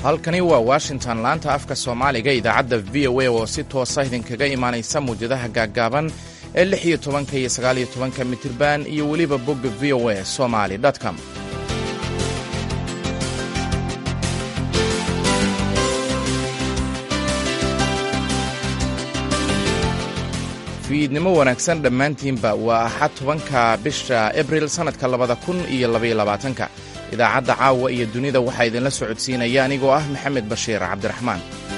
halkani waa washington laanta afka soomaaliga idaacadda v o a oo si toosa idinkaga imaanaysa muwjadaha gaaggaaban ee lix iyo tobanka iyo sagaaliyo tobanka mitirban iyo weliba bogga v o a somali com fiidnimo wanaagsan dhammaantiinba waa axad tobanka bisha abril sannadka labada kun iyo labaiyo labaatanka idaacadda caawa iyo dunida waxaa idinla socodsiinaya anigoo ah maxamed bashiir cabdiraxmaan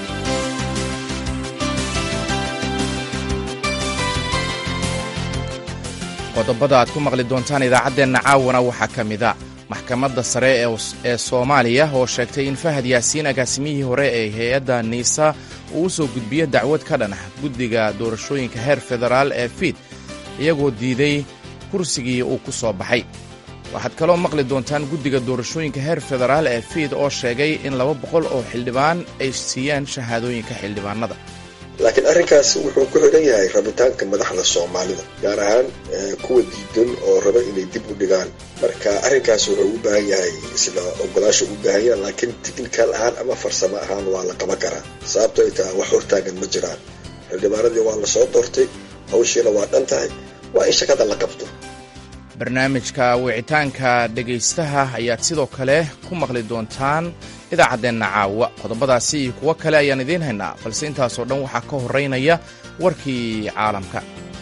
qodobada aad ku maqli doontaan idaacaddeenna caawana waxaa ka mida maxkamadda sare ee soomaaliya oo sheegtay in fahad yaasiin agaasimihii hore ee hay-adda niisa uu u soo gudbiyo dacwad ka dhan ah guddiga doorashooyinka heer federaal ee fiid iyagoo diiday kursigii uu ku soo baxay waxaad kaloo maqli doontaan guddiga doorashooyinka heer federaal ee fiid oo sheegay in laba boqol oo xildhibaan ay siiyaan shahaadooyinka xildhibaanada laakiin arrinkaas wuxuu ku xidhan yahay rabitaanka madaxda soomaalida gaar ahaan kuwa diidan oo raba inay dib u dhigaan marka arrinkaas wuxuu u baahan yahay isla ogolaasho u baahan yahay laakiin tikhnikal ahaan ama farsamo ahaan waa la qaban karaa sababto ay tahay wax hortaagan ma jiraan xildhibaanadii waa la soo doortay hawshiina waa dhan tahay waa in shakada la qabto barnaamijka wicitaanka dhegaystaha ayaad sidoo kale ku maqli doontaan idaacaddeenna caawa qodobadaasi iyo kuwo kale ayaan idiin haynaa balse intaasoo dhan waxaa ka horraynaya warkii caalamka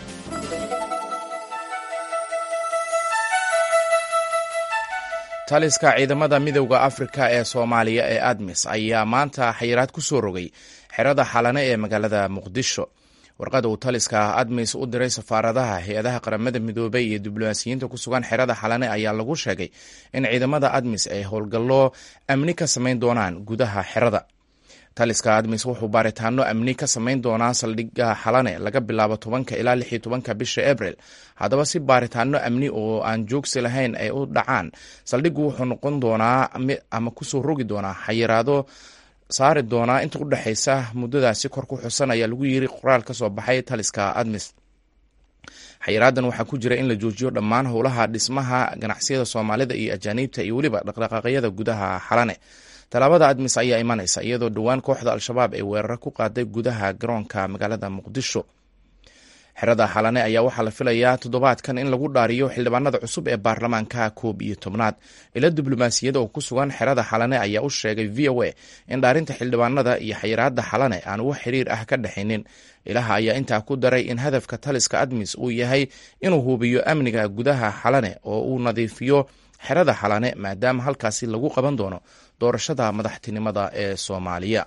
taliska ciidamada midowda afrika ee soomaaliya ee admis ayaa maanta xayiraad ku soo rogay xerada xalane ee magaalada muqdisho warqada uu taliska admis u diray safaaradaha hay-adaha qaramada midoobay iyo diblomaasiyiinta ku sugan xerada xalane ayaa lagu sheegay in ciidamada admis ay howlgallo amni ka samayn doonaan gudaha xerada taliska admis wuxuu baaritaano amni ka samayn doonaa saldhigga xalane laga bilaabo tobanka ilaa lix iyo tobanka bisha abril haddaba si baaritaano amni oo aan joogsi lahayn ay u dhacaan saldhiggu wuxuu noqon doonaa ama kusoo rogi doonaa xayiraado saari doonaa inta u dhexaysa muddadaasi kor ku xusan ayaa lagu yiri qoraal ka soo baxay taliska admis xayiraadan waxaa ku jira in la joojiyo dhammaan howlaha dhismaha ganacsiyada soomaalida iyo ajaaniibta iyo weliba dhaqdhaqaaqyada gudaha xalane tallaabada admis ayaa imanaysa iyadoo dhowaan kooxda al-shabaab ay weeraro ku qaaday gudaha garoonka magaalada muqdisho xerada xalane ayaa waxaa la filayaa toddobaadkan in lagu dhaariyo xildhibaanada cusub ee baarlamaanka koob iyo tobnaad ila diblomaasiyada oo ku sugan xerada xalane ayaa u sheegay v o a in dhaarinta xildhibaanada iyo xayiraada xalane aan wax xiriir ah ka dhexaynin ilaha ayaa intaa ku daray in hadafka taliska admis uu yahay inuu hubiyo amniga gudaha xalane oo uu nadiifiyo xerada xalane maadaama halkaasi lagu qaban doono doorashada madaxtinimada ee soomaaliya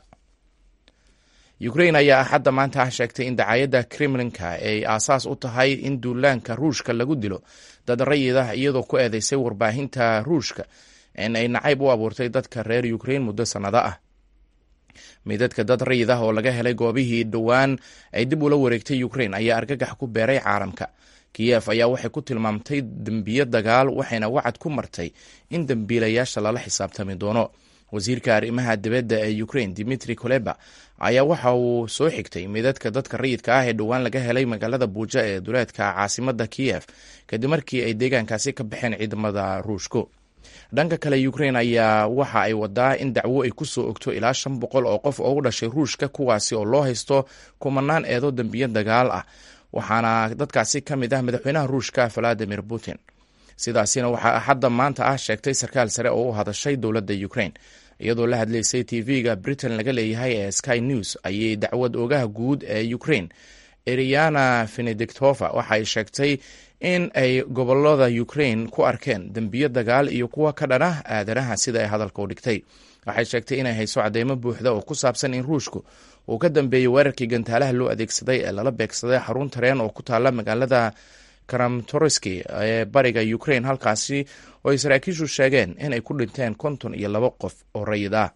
ukrain ayaa axadda maanta ah sheegtay in dacaayadda kremlinka ay aasaas u tahay in duulaanka ruushka lagu dilo dad rayid ah iyadoo ku eedeysay warbaahinta ruushka in ay nacayb u abuurtay dadka reer ukrain muddo sannado ah midadka dad rayid ah oo laga helay goobihii dhowaan ay dib ula wareegtay ukrain ayaa argagax ku beeray caalamka kiyef ayaa waxay ku tilmaamtay dembiyo dagaal waxayna wacad ku martay in dembiilayaasha lala xisaabtami doono wasiirka arrimaha dibadda ee ukrain dimitri koleba ayaa waxa uu soo xigtay midadka dadka rayidka ah ee dhowaan laga helay magaalada buuja ee duleedka caasimada kiyef kadib markii ay deegaankaasi ka baxeen ciidamada ruushku dhanka kale ukrain ayaa waxa ay wadaa in dacwo ay kusoo ogto ilaa shan boqol oo qof oo u dhashay ruushka kuwaasi oo loo haysto kumanaan eedo dembiyo dagaal ah waxaana dadkaasi ka mid ah madaxweynaha ruushka valadimir putin sidaasina waxaa axadda maanta ah sheegtay sarkaal sare oo u hadashay dowladda ukrain iyadoo la hadlaysay tv-ga britain laga leeyahay ee sky news ayay dacwad oogaha guud ee ukrain eriana venediktova waxa ay sheegtay in ay gobolada ukrain ku arkeen dembiyo dagaal iyo kuwa ka dhan ah aadanaha sida ay hadalka u dhigtay waxay sheegtay inay hayso cadeymo buuxda oo ku saabsan in ruushku uu ka dambeeyey weerarkii gantaalaha loo adeegsaday ee lala beegsaday xarun tareen oo ku taala magaalada karamtoriski ee bariga ukrain halkaasi oo ay saraakiishu sheegeen inay ku dhinteen konton iyo labo qof oo rayid ah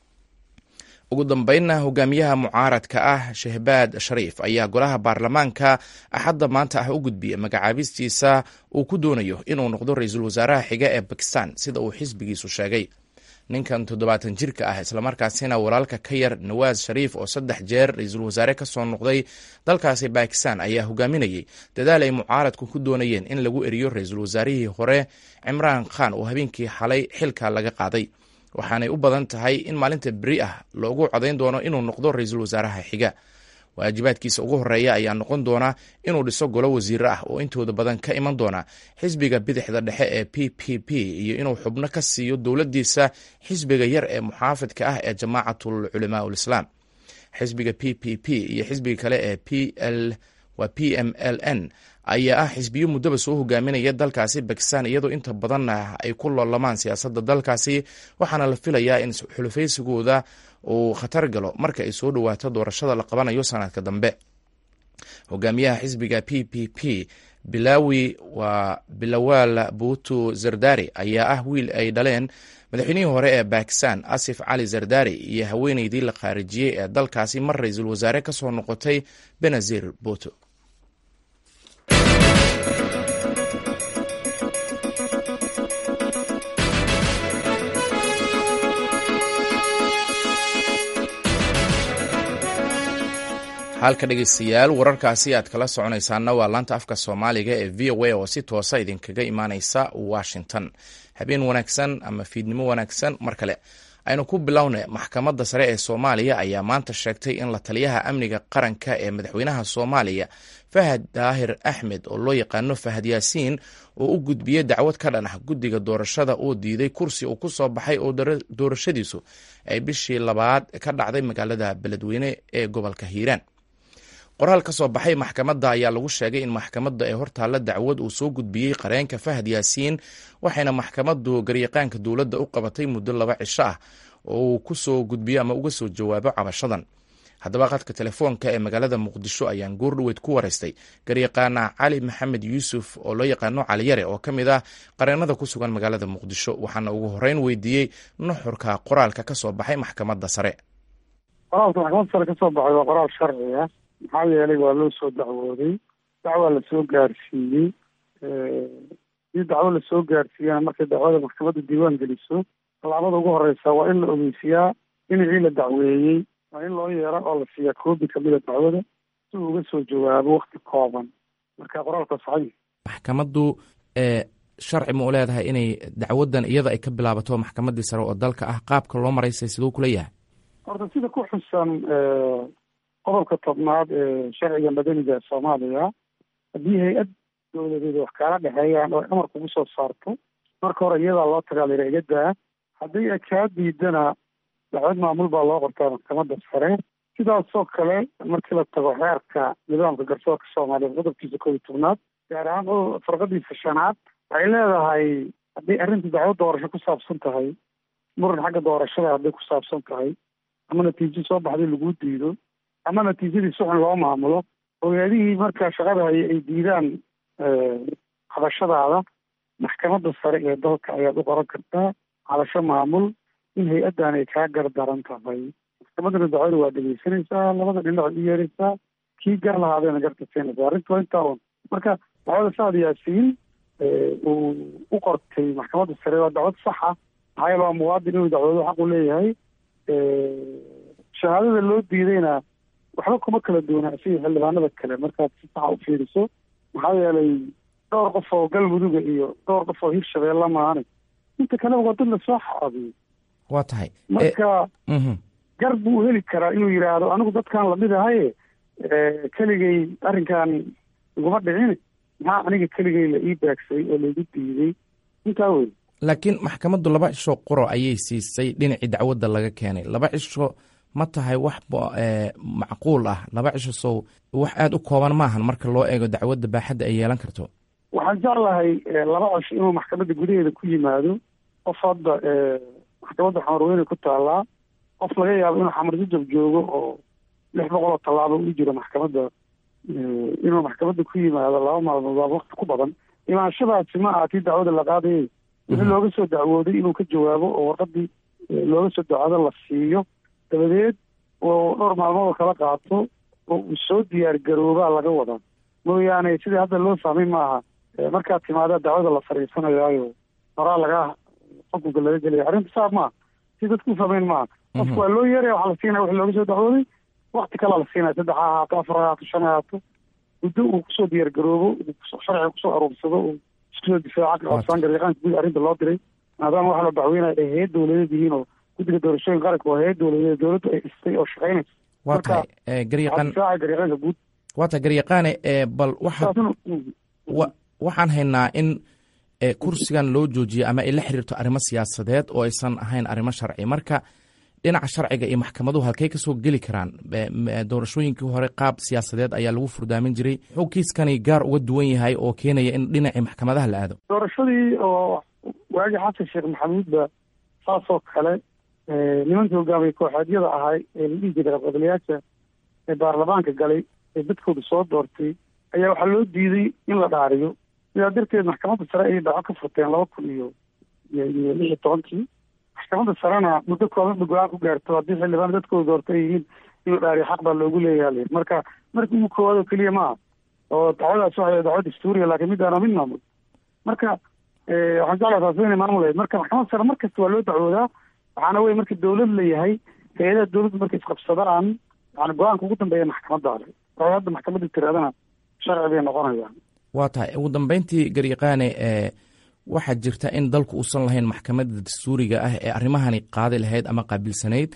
ugu dambeynna hogaamiyaha mucaaradka ah shehbaad shariif ayaa golaha baarlamaanka axadda maanta ah u gudbiyey magacaabistiisa uu ku doonayo inuu noqdo ra-iisul wasaaraha xiga ee bakistan sida uu xisbigiisu sheegay ninkan toddobaatan jirka ah islamarkaasina walaalka ka yar nawaas shariif oo saddex jeer ra-iisul wasaare ka soo noqday dalkaasi bakistan ayaa hogaaminayay dadaal ay mucaaradku ku doonayeen in lagu eriyo ra-iisul wasaarihii hore cimraan khan oo habeenkii xalay xilka laga qaaday waxaanay u badan tahay in maalinta beri ah loogu codayn doono inuu noqdo ra-iisul wasaaraha xiga waajibaadkiisa ugu horeeya ayaa noqon doona inuu dhiso golo wasiire ah oo intooda badan ka iman doona xisbiga bidixda dhexe ee p p p iyo inuu xubno ka siiyo dowladdiisa xisbiga yar ee muxaafidka ah ee jamaacatul culamaa ulislaam xisbiga p p p iyo xisbiga kale ee p l waa p m l n ayaa ah xisbiyo muddaba soo hogaaminaya dalkaasi bakistan iyadoo inta badanna ay ku loolamaan siyaasadda dalkaasi waxaana la filayaa in xulufaysigooda uu khatar galo marka ay soo dhowaato doorashada la qabanayo sanadka dambe hogaamiyaha xisbiga p p p bilawi waa bilawaal buutu zardari ayaa ah wiil ay dhaleen madaxweynihii hore ee bakistan asif cali zardari iyo haweeneydii la khaarijiyey ee dalkaasi mar ra-iisul wasaare ka soo noqotay benazir buuto halka dhegeystayaal wararkaasi aad kala soconaysaana waa laanta afka soomaaliga ee v o a oo si toosa idinkaga imaaneysa washington habeen wanaagsan ama fiidnimo wanaagsan mar kale aynu ku bilowna maxkamadda sare ee soomaaliya ayaa maanta sheegtay in la taliyaha amniga qaranka ee madaxweynaha soomaaliya fahad daahir axmed oo loo yaqaano fahad yaasiin oo u gudbiyey dacwad ka dhan ah guddiga doorashada oo diiday kursi uu ku soo baxay oo doorashadiisu ay bishii labaad ka dhacday magaalada beledweyne ee gobolka hiiraan qoraal ka soo baxay maxkamadda ayaa lagu sheegay in maxkamadda ee hortaalla dacwad uu soo gudbiyey qareenka fahad yaasiin waxayna maxkamaddu garyaqaanka dowladda u qabatay muddo laba cisho ah oo uu ku soo gudbiyo ama uga soo jawaabo cabashadan haddaba qadka telefoonka ee magaalada muqdisho ayaan goordhoweyd ku waraystay garyaqaana cali maxamed yuusuf oo loo yaqaano caliyare oo ka mid ah qareennada ku sugan magaalada muqdisho waxaana ugu horreyn weydiiyey nuxurka qoraalka ka soo baxay maxkamadda sare qoraalka maxkamadda sare ka soo baxay waa qoraal sharci ah maxaa yeelay waa loo soo dacwooday dacwaa lasoo gaarsiiyey si dacwo lasoo gaarsiiyana markay dacwada maxkamadda diiwaan geliso tallaabada ugu horeysa waa in la ogeysiyaa dhinacii la dacweeyey waa in loo yeero oo la siiyaa koobi kamida dacwada si uu uga soo jawaabo wakti kooban marka qoraalka saxay maxkamaddu sharci ma u leedahay inay dacwadan iyada ay ka bilaabato maxkamaddii sare oo dalka ah qaabka loo maraysay siduu kula yahay horta sida ku xusan qodobka tobnaad ee sharciga madaniga soomaaliya haddii hay-ad dowladeed wax kaala dhexeeyaan oo amar kugu soo saarto marka hore iyadaa loo tagaa layra iga daa haddii ay kaa diidana dacwad maamul baa loo qortaa maxkamadda sare sidaasoo kale markii la tago xeerka nidaamka garsoorka soomaaliya qodobkiisa koob iyo tobnaad gaar ahaan farqadiisa shanaad waxay leedahay haddii arrinta dacwad doorasho ku saabsan tahay muran xagga doorashada hadday ku saabsan tahay ama natiijo soo baxday laguu diido ama natiijadii si xun loo maamulo ogaadihii markaa shaqada haya ay diidaan hadashadaada maxkamadda sare ee dalka ayaad u qoran kartaa hadasho maamul in hay-addan ay kaa gardaran tahay maxkamaddana dacwada waa dhegeysanaysaa labada dhinac u yeeraysaa kii gar lahaadayna garta siinaysaa arrinta waa intaa un marka dacwada saad yaasiin uu u qortay maxkamadda sare waa dacwad saxa maxaa yeele waa muwaadin inuu dacwado xaq u leeyahay shahaadada loo diidayna waxba kuma kala duwana asiga xildhibaanada kale markaad si saxa u fiiriso maxaa yeelay dhowr qof oo galmuduga iyo dhowr qof oo hirshabeella maahane inta kaleba waa dad lasoo xaabiyo waa tahay marka gar buu heli karaa inuu yidhaahdo anigu dadkan lamid ahaye keligay arrinkan iguma dhicin maxaa aniga keligay la ii baagsay oo laigu diiday intaa wey laakiin maxkamaddu laba cisho quro ayay siisay dhinacii dacwadda laga keenay laba cisho ma tahay wax macquul ah laba cisho sow wax aada u kooban maahan marka loo eego dacwadda baaxadda ay yeelan karto waxaan jeclahay laba cisho inuu maxkamadda gudaheeda ku yimaado qof hadda maxkamadda xamarweyne ku taallaa qof laga yaabo inuu xamarjajab joogo oo lix boqol oo tallaabo u jiro maxkamadda inuu maxkamadda ku yimaado laba maalmood waa wakti ku badan imaanshadaasi ma aha tii dacwada la qaadayay wixii looga soo dacwooday inuu ka jawaabo oo warqadii looga soo dacwado la siiyo dabadeed oo dhowr maalmood oo kala qaato oo uu soo diyaar garoobaa laga wadaa mooyaane sidii hadda loo fahmay maaha markaad timaada dacwada la fariisanayaayo horaa lagaa xukunka laga gelaya arrinta saa maaha si dadku u fahmeyn maaha qofku waa loo yeeraya waxaa la siinaya wixii looga soo dacwooday wakti kalaa la siinaya saddex ha ahaato afar ha ahaato shan ha ahaato muddo uu kusoo diyaar garoobo sharciga kusoo aruursado iskusoo difaaca kaabsaan garyaqaanka guud arrinta loo diray maadaama waxa la dacweynaya ay hayad dowladeed yihiin oo guddiga doorashooyin qaranka waa hay-ad dowladeed dowladdu ay dhistay oo shaqeynaysa waa tahay garyaqaan difaaca garyaqaanka guud waa tahay garyaqaane bal waxa waxaan haynaa in kursigan loo joojiyey ama ay la xiriirto arrimo siyaasadeed oo aysan ahayn arrimo sharci marka dhinaca sharciga iyo maxkamaduhu halkey kasoo geli karaan doorashooyinkii hore qaab siyaasadeed ayaa lagu furdaamin jiray muxuu kiiskani gaar uga duwan yahay oo keenaya in dhinacii maxkamadaha la aado doorashadii oo waagii xasan sheekh maxamuud ba saasoo kale nimankii hogaamiyey kooxeedyada ahay ee la dhihi jiray qabqablayaasha ee baarlamaanka galay ee dadkooda soo doortay ayaa waxaa loo diiday in la dhaariyo sidaa darteed maxkamadda sare ayay dhaco ka furteen laba kun iyo iyo lix iyo tobankii maxkamadda sarena muddo kooban ba go-aan ku gaarto haddii xildhibaan dadkooda doorta ay yihiin inuu dhaariyo xaq baa loogu leeyaha marka markii ugu koowaad oo keliya maaha oo dacwadaas waxay dacwo dastuuriya laakiin midaana mid maamul marka waxaan jeclaa taasi inay maamulayd marka maxkamadda sare mar kasta waa loo dacwoodaa waxaana wey marka dawlad la yahay hay-adaha dawladda markay isqabsadaan yani go-aanka ugu dambeeya maxkamadda ale waxay hadda maxkamadda tiraadana sharci bay noqonayaan waa tahay ugu dambeyntii garyaqaane waxaa jirta in dalku uusan lahayn maxkamadda dastuuriga ah ee arrimahani qaadi lahayd ama qaabilsanayd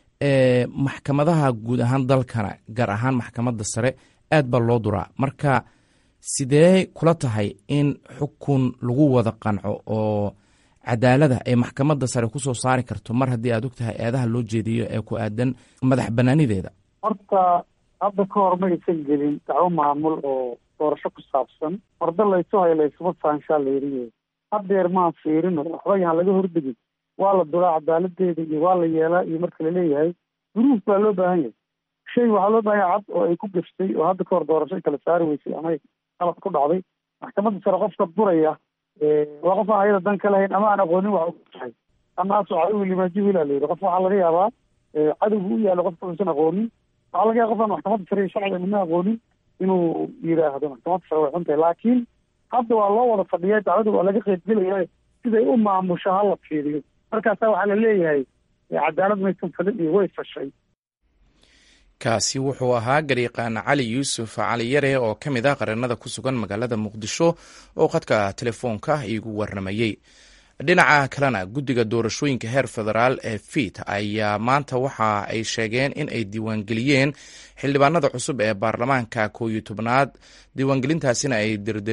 maxkamadaha guud ahaan dalkana gaar ahaan maxkamadda sare aad baa loo duraa marka sidee kula tahay in xukun lagu wada qanco oo cadaalada ay maxkamadda sare kusoo saari karto mar haddii aad og tahay eedaha loo jeediyo ee ku aadan madax banaanideeda horta hadda ka hor ma aysan gelin dacwo maamul oo doorasho ku saabsan horda laysu hayo laysuma saanshaa layidhi hadeer maan fiirino waxba yahaan laga hordegin waa la duraa cadaaladeeda iyo waa la yeelaa iyo marka laleeyahay duruuf baa loo baahan yahay shay waxaa loo baahan yahay cad oo ay ku gaftay oo hadda ka hor doorasho ay kala saari weysay ama qalad ku dhacday maxkamadda sare qofka duraya waa qof aan ayada dan ka lahayn ama aan aqoonin wax u tahay ama aso cadow limaajihila la yidhi qof waxaa laga yaabaa cadowgu u yaalo qofka uusan aqoonin waxaa laga yaaba qof aan maxkamadda sare iyo sharciga midna aqoonin inuu yidhaahdo maxkamadda sare way xuntahay laakiin hadda waa loo wada fadhiya dacwada waa laga qeybgelaya siday u maamusho hala fiiriyo markaasa waxaa la leeyahay cadaalad maysan falin iyo way fashay kaasi wuxuu ahaa garyaqaan cali yuusuf cali yare oo ka mid ah qareenada ku sugan magaalada muqdisho oo khadka telefoonka iigu warramayey dhinaca kalena guddiga doorashooyinka heer federaal ee fiit ayaa maanta waxa ay sheegeen in ay diiwaangeliyeen xildhibaanada cusub ee baarlamaanka koo iyo tobnaad diiwaangelintaasina ay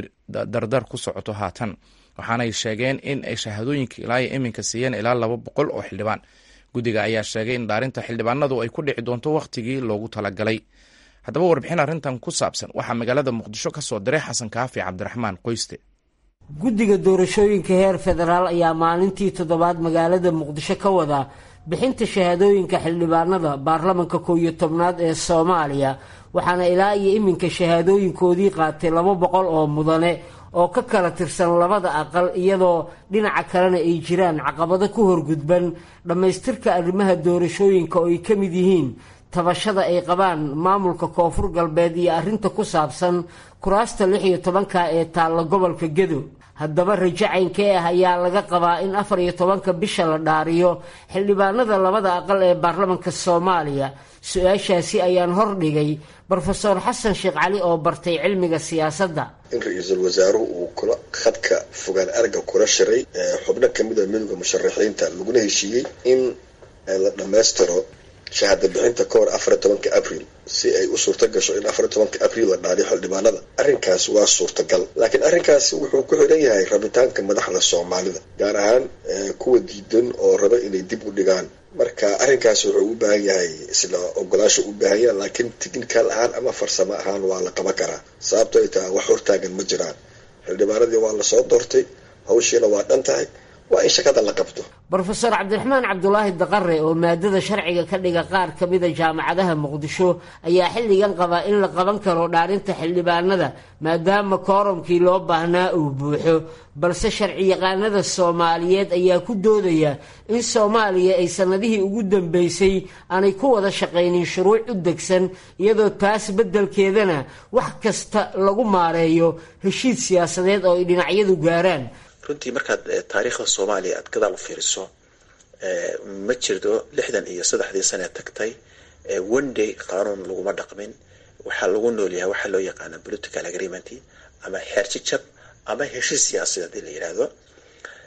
dardar ku socoto haatan waxaanay sheegeen in ay shahaadooyinka ilaa iyo iminka siiyeen ilaa laba boqol oo xildhibaan guddiga ayaa sheegay in dhaarinta xildhibaanadu ay ku dhici doonto wakhtigii loogu talagalay haddaba warbixin arrintan ku saabsan waxaa magaalada muqdisho ka soo diray xasan kaafi cabdiraxmaan qoyste guddiga doorashooyinka heer federaal ayaa maalintii toddobaad magaalada muqdisho ka wada bixinta shahaadooyinka xildhibaanada baarlamanka koow iyo tobnaad ee soomaaliya waxaana ilaa iyo iminka shahaadooyinkoodii qaatay laba boqol oo mudane oo ka kala tirsan labada aqal iyadoo dhinaca kalena ay jiraan caqabado ku horgudban dhammaystirka arrimaha doorashooyinka oo ay ka mid yihiin tabashada ay qabaan maamulka koonfur galbeed iyo arrinta ku saabsan kuraasta lix iyo tobanka ee taalla gobolka gedo haddaba rajo caynkee ah ayaa laga qabaa in afar iyo tobanka bisha la dhaariyo xildhibaanada labada aqal ee baarlamanka soomaaliya su-aashaasi ayaan hordhigay brofeor xasan sheekh cali oo bartay cilmiga siyaasadda in ra-iisul wasaaruhu uu kula khadka fogaan aragga kula shiray xubno kamid a midowda musharaxiinta laguna heshiiyey in la dhammaystiro shahaada bixinta ka hor afariy tobanka abril si ay u suurta gasho in afariy tobanka abril la dhaariyo xildhibaanada arrinkaas waa suurtagal laakiin arrinkaas wuxuu ku xidhan yahay rabitaanka madaxda soomaalida gaar ahaan kuwa diidan oo raba inay dib u dhigaan marka arrinkaas wuxuu u baahan yahay isla ogolaasha u baahan yahay laakiin technical ahaan ama farsamo ahaan waa la qaban karaa sababto ay tahay wax hortaagan ma jiraan xildhibaanadii waa lasoo doortay hawshiina waa dhan tahay waa in shakada la qabto brofeor cabdiraxmaan cabdulaahi daqare oo maadada sharciga ka dhiga qaar ka mida jaamacadaha muqdisho ayaa xilligan qabaa in la qaban karo dhaarinta xildhibaanada maadaama kooromkii loo baahnaa uu buuxo balse sharci yaqaanada soomaaliyeed ayaa ku doodaya in soomaaliya ay sannadihii ugu dambeysay aanay ku wada shaqaynin shuruuc u degsan iyadoo taas beddelkeedana wax kasta lagu maareeyo heshiid siyaasadeed oo ay dhinacyadu gaaraan runtii markaad taariikhda soomaaliya aad gadaal u fiiriso ma jirto lixdan iyo saddexdii sane tagtay one day qaanuun laguma dhaqmin waxaa lagu noolyahay waxaa loo yaqaana political agreement ama xeerjijab ama heshiis siyaasadeed in la yidhaahdo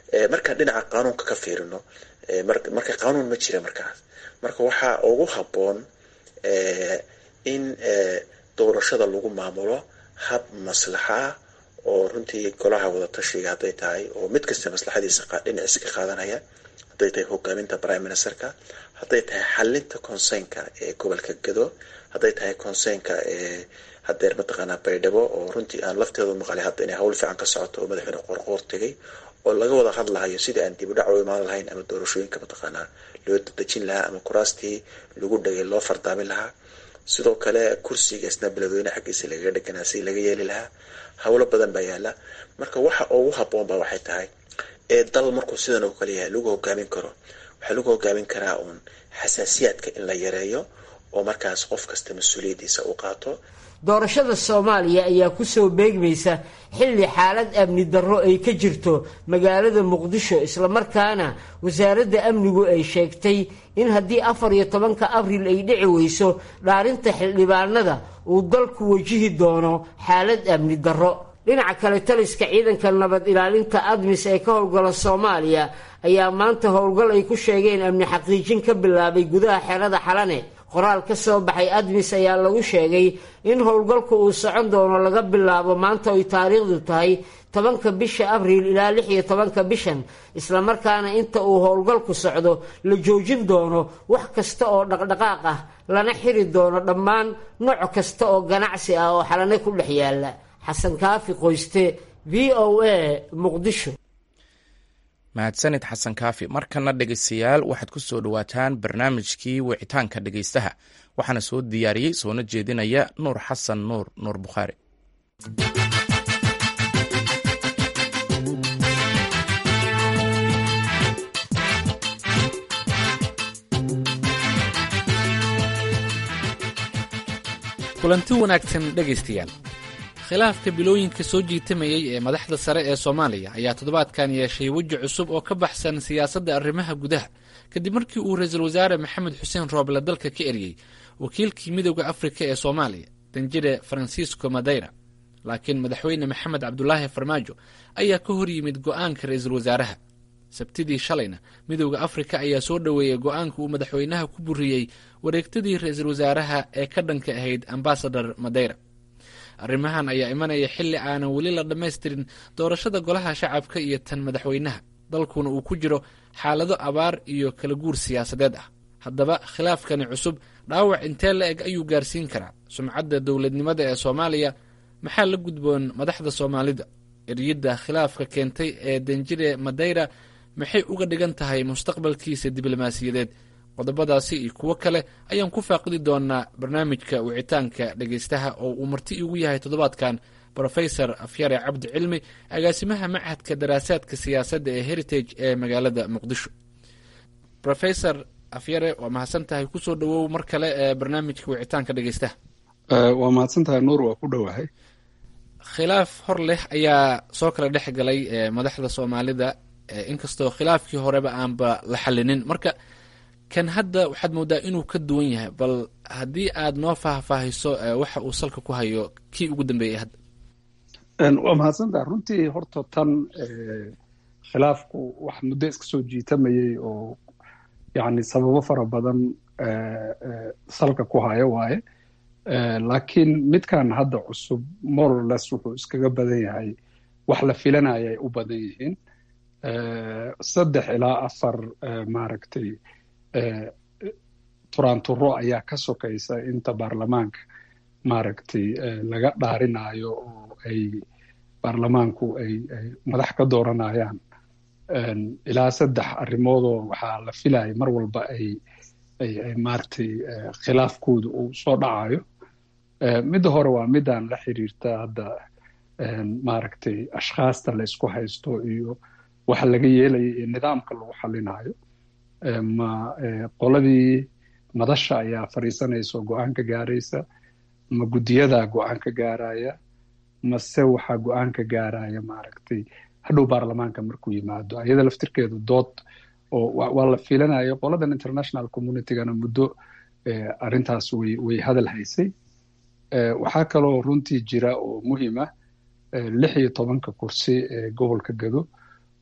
markaan dhinaca qaanuunka ka fiirino marka qaanuun ma jira markaas marka waxaa ugu habboon in doorashada lagu maamulo hab maslaxa ah oo runtii golaha wadatashiga hadday tahay oo mid kasta maslaxadiisa dhinaciisa ka qaadanaya hadday tahay hogaaminta prime ministerka hadday tahay xalinta consernka ee gobolka gado hadday tahay consernka ee hadeer mataqaanaa baydhabo oo runtii aan lafteedu maqalay hadda inay hawl fiican ka socoto oo madaxweyne qorqoor tegay oo laga wada hadlahayo sidii aan dib u dhac u imaan lahayn ama doorashooyinka mataqaanaa loo dadejin lahaa ama kuraastii lagu dhagay loo fardaamin lahaa sidoo kale kursiga isna beledweyne xaggiisa lagaga dheganaa si laga yeeli lahaa howlo badan baa yaala marka waxa ugu habboon ba waxay tahay ee dal markuu sidan oo kale yahay lagu hogaamin karo waxaa lagu hogaamin karaa uun xasaasiyaadka in la yareeyo oo markaas qof kasta mas-uuliyaddiisa uu qaato doorashada soomaaliya ayaa kusoo beegmaysa xilli xaalad amni darro ay ka jirto magaalada muqdisho islamarkaana wasaaradda amnigu ay sheegtay in haddii afar iyo tobanka abril ay dhici weyso dhaarinta xildhibaanada uu dalku wajihi doono xaalad amni darro dhinaca kale taliska ciidanka nabad ilaalinta admis ee ka howlgala soomaaliya ayaa maanta howlgal ay ku sheegeen amni xaqiijin ka bilaabay gudaha xerada xalane qoraal ka soo baxay admis ayaa lagu sheegay in howlgalku uu socon doono laga bilaabo maanta ay taariikhdu tahay tobanka bisha abriil ilaa lix iyo tobanka bishan islamarkaana inta uu howlgalku socdo la joojin doono wax kasta oo dhaqdhaqaaq ah lana xiri doono dhammaan nooc kasta oo ganacsi ah oo xalane ku dhex yaala xasan kaafi qoyste v o a muqdisho mahadsanid xasan kaafi markana dhegeystayaal waxaad ku soo dhowaataan barnaamijkii wicitaanka dhegeystaha waxaana soo diyaariyey soona jeedinaya nuur xasan nuur nuur bukhaari kulanti wanaagsan dhegaystayaal khilaafka bilooyinka soo jiitamayey ee madaxda sare ee soomaaliya ayaa toddobaadkan yeeshay weji cusub oo ka baxsan siyaasadda arrimaha gudaha kadib markii uu ra-iisul wasaare maxamed xuseen rooble dalka ka eryey wakiilkii midooda afrika ee soomaaliya danjire faransiisco madeyra laakiin madaxweyne maxamed cabdulaahi farmaajo ayaa ka hor yimid go'aanka ra-iisul wasaaraha sabtidii shalayna midooda afrika ayaa soo dhoweeyey go'aanka uu madaxweynaha ku buriyey wareegtadii ra-iisul wasaaraha ee ka dhanka ahayd ambasador madeyra arrimahan ayaa imanaya xilli aanan weli la dhammaystirin doorashada golaha shacabka iyo tan madaxweynaha dalkuna uu ku jiro xaalado abaar iyo kala guur siyaasadeed ah haddaba khilaafkani cusub dhaawac intee la eg ayuu gaarsiin karaa sumcadda dowladnimada ee soomaaliya maxaa la gudboon madaxda soomaalida eryidda khilaafka keentay ee danjire madeyra maxay uga dhigan tahay mustaqbalkiisa diblomaasiyadeed qodobadaasi iyo kuwo kale ayaan ku faaqidi doonaa barnaamijka wicitaanka dhegaystaha oo uu marti igu yahay toddobaadkan brofesor afyare cabdi cilmi agaasimaha machadka daraasaadka siyaasadda ee heritage ee magaalada muqdisho rofesor afyare waa mahadsan tahay kusoo dhawow mar kale ee barnaamijka wicitaanka dhegaystaha waa mahadsan tahay nuur waa ku dhowahay khilaaf hor leh ayaa soo kala dhex galay madaxda soomaalida inkastoo khilaafkii horeba aanba la xalinin marka kan hadda waxaad moodaa inuu ka duwan yahay bal haddii aad noo faahfaahiso waxa uu salka ku hayo kii ugu dambeeyey hadda waa mahadsantaha runtii horta tan khilaafku wax muddo iska soo jiitamayey oo yani sababo fara badan salka ku hayo waaye laakiin midkan hadda cusub morales wuxuu iskaga badan yahay wax la filanaya ay u badan yihiin saddex ilaa afar maaragtay turaanturo ayaa ka sokaysa inta baarlamaanka maaragtay laga dhaarinayo oo ay baarlamaanku ay ay madax ka dooranayaan ilaa saddex arrimoodoo waxaa la filaya mar walba ay ay ay maaragtay khilaafkooda uu soo dhacayo midda hore waa midaan la xiriirta hadda maaragtay ashkhaasta la isku haysto iyo waxa laga yeelaya iyo nidaamka lagu xalinayo ma qoladii madasha ayaa fadhiisanaysa oo go-aan ka gaaraysa ma guddiyadaa go-aan ka gaaraya mase waxaa go-aan ka gaaraya maaragtay hadhow baarlamaanka markuu yimaado iyada laftirkeedu dood oo waa la filanaya qoladan international communitygana muddo arrintaas way way hadal haysay waxaa kaloo runtii jira oo muhiima lix iyo tobanka kursi ee gobolka gado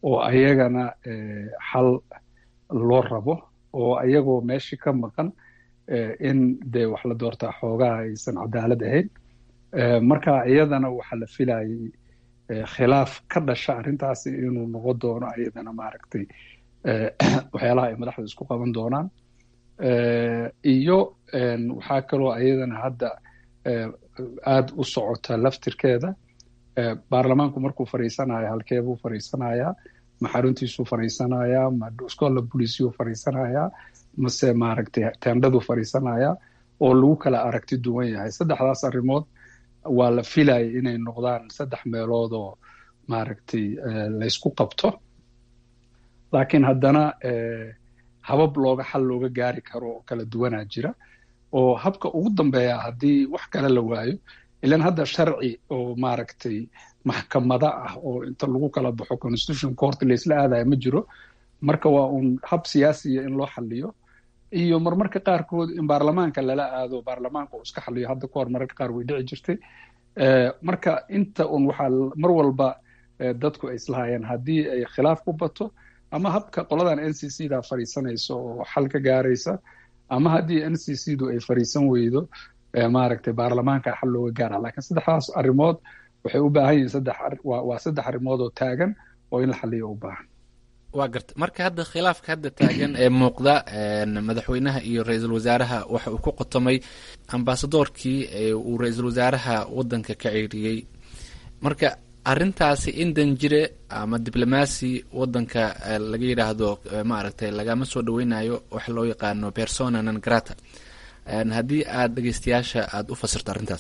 oo ayagana xal loo rabo oo ayagoo meeshii ka maqan in dee wax la doortaa xoogaha aysan cadaalad ahayn marka iyadana waxaa la filayay khilaaf ka dhasha arrintaasi inuu noqon doono ayadana maaragtay waxyaalaha ay madaxda isku qaban doonaan iyo waxaa kaloo ayadana hadda aada u socota laftirkeeda baarlamaanku markuu fadhiisanayo halkeebuu fadhiisanayaa ma xaruntiisuu fadhiisanayaa ma scola boliciyuu fadhiisanayaa mase maaragtay tendhaduu fadhiisanayaa oo lagu kala aragti duwan yahay saddexdaas arrimood waa la filayay inay noqdaan saddex meelood oo maaragtay laysku qabto laakiin haddana habab looga xal looga gaari karo oo kala duwanaa jira oo habka ugu dambeeya haddii wax kale la waayo ilan hadda sharci oo maaragtay maxkamada ah oo inta lagu kala baxo constitution court laysla aadaya ma jiro marka waa uun hab siyaasiya in loo xaliyo iyo marmarka qaarkood in baarlamaanka lala aado baarlamaanka uu iska xaliyo hadda kahor mararka qaar way dhici jirtay marka inta un waxaa mar walba dadku ay islahayeen haddii ay khilaaf ku bato ama habka qoladan n c c da fadhiisanaysa oo xal ka gaaraysa ama haddii n c c du ay fadhiisan weydo maaragtay baarlamaanka xal looga gaara lakiin saddexdaas arrimood waxay u baahan yihiin saddex waa saddex arrimood oo taagan oo in la xaliyo u baahan waa garta marka hadda khilaafka hadda taagan ee muuqda madaxweynaha iyo ra-iisul wasaaraha waxa uu ku qotomay ambasadoorkii uu ra-iisul wasaaraha waddanka ka ceeriyey marka arrintaasi in danjire ama diblomaasi waddanka laga yidhaahdo maaragtay lagama soo dhaweynayo waxa loo yaqaano persona non grata haddii aada dhegeystayaasha aada u fasirto arrintaas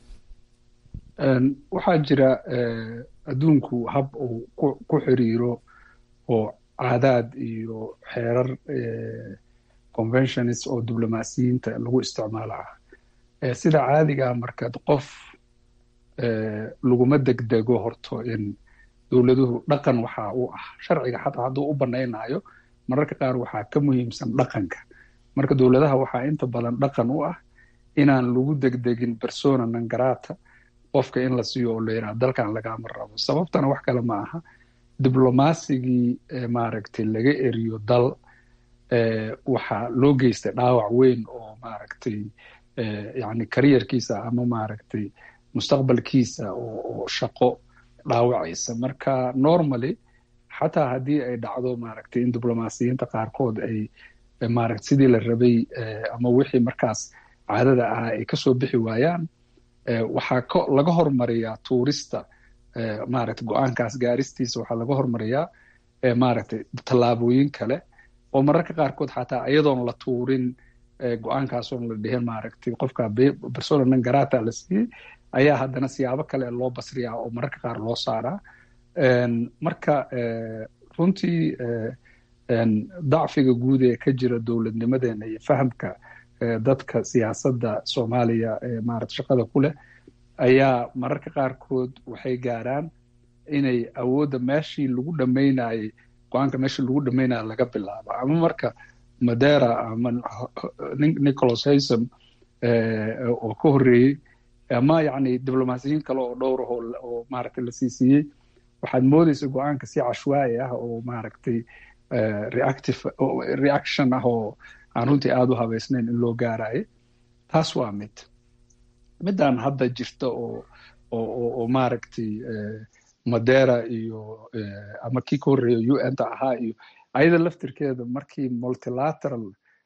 waxaa jira adduunku hab uu ku xiriiro oo caadaad iyo xeerar conventionist oo diblomaasiyiinta lagu isticmaalo ah sida caadigaa markaad qof laguma degdego horto in dowladuhu dhaqan waxaa u ah sharciga xataa hadduu u banaynayo mararka qaar waxaa ka muhiimsan dhaqanka marka dowladaha waxaa inta badan dhaqan u ah inaan lagu degdegin persona non grata qofka in la siiyo oo la yidhaha dalkan lagama rabo sababtana wax kale ma aha diblomasigii maaragtay laga eriyo dal waxaa loo geystay dhaawac weyn oo maaragtay yani kariyarkiisa ama maaragtay mustaqbalkiisa oo shaqo dhaawacaysa marka normally xataa haddii ay dhacdo maaragtay in diblomaasiyiinta qaarkood ay maaragta sidii la rabay ama wixii markaas caadada ahaa ay kasoo bixi waayaan waxaa ko laga hormariyaa tuurista maaragta go-aankaas gaaristiisa waxaa laga hormariyaa maaragtay tallaabooyin kale oo mararka qaarkood xataa iyadoon la tuurin go-aankaasoon la dhihin maaragtay qofka persona non grata la siiyey ayaa haddana siyaabo kale loo basriyaa oo mararka qaar loo saaraa marka runtii dacfiga guud ee ka jira dowladnimadeena iyo fahamka dadka siyaasadda soomaaliya ee maarata shaqada ku leh ayaa mararka qaarkood waxay gaaraan inay awoodda meeshii lagu dhammaynayey go-aanka meeshii lagu dhammaynaya laga bilaabo ama marka madera ama nicholas haysom oo ka horreeyey ama yacni diblomaasiyiin kale oo dhowr ah oo maaragtay la sii siiyey waxaad moodaysa go-aanka si cashwaa'i ah oo maaragtay reactive reaction ah oo aan runtii aada u habeysnayn in loo gaarayo taas waa mid midaan hadda jirta oo oo oo maaragtay madera iyo ama kii ka horreeya u n ta ahaa iyo ayada laftirkeeda markii multilateral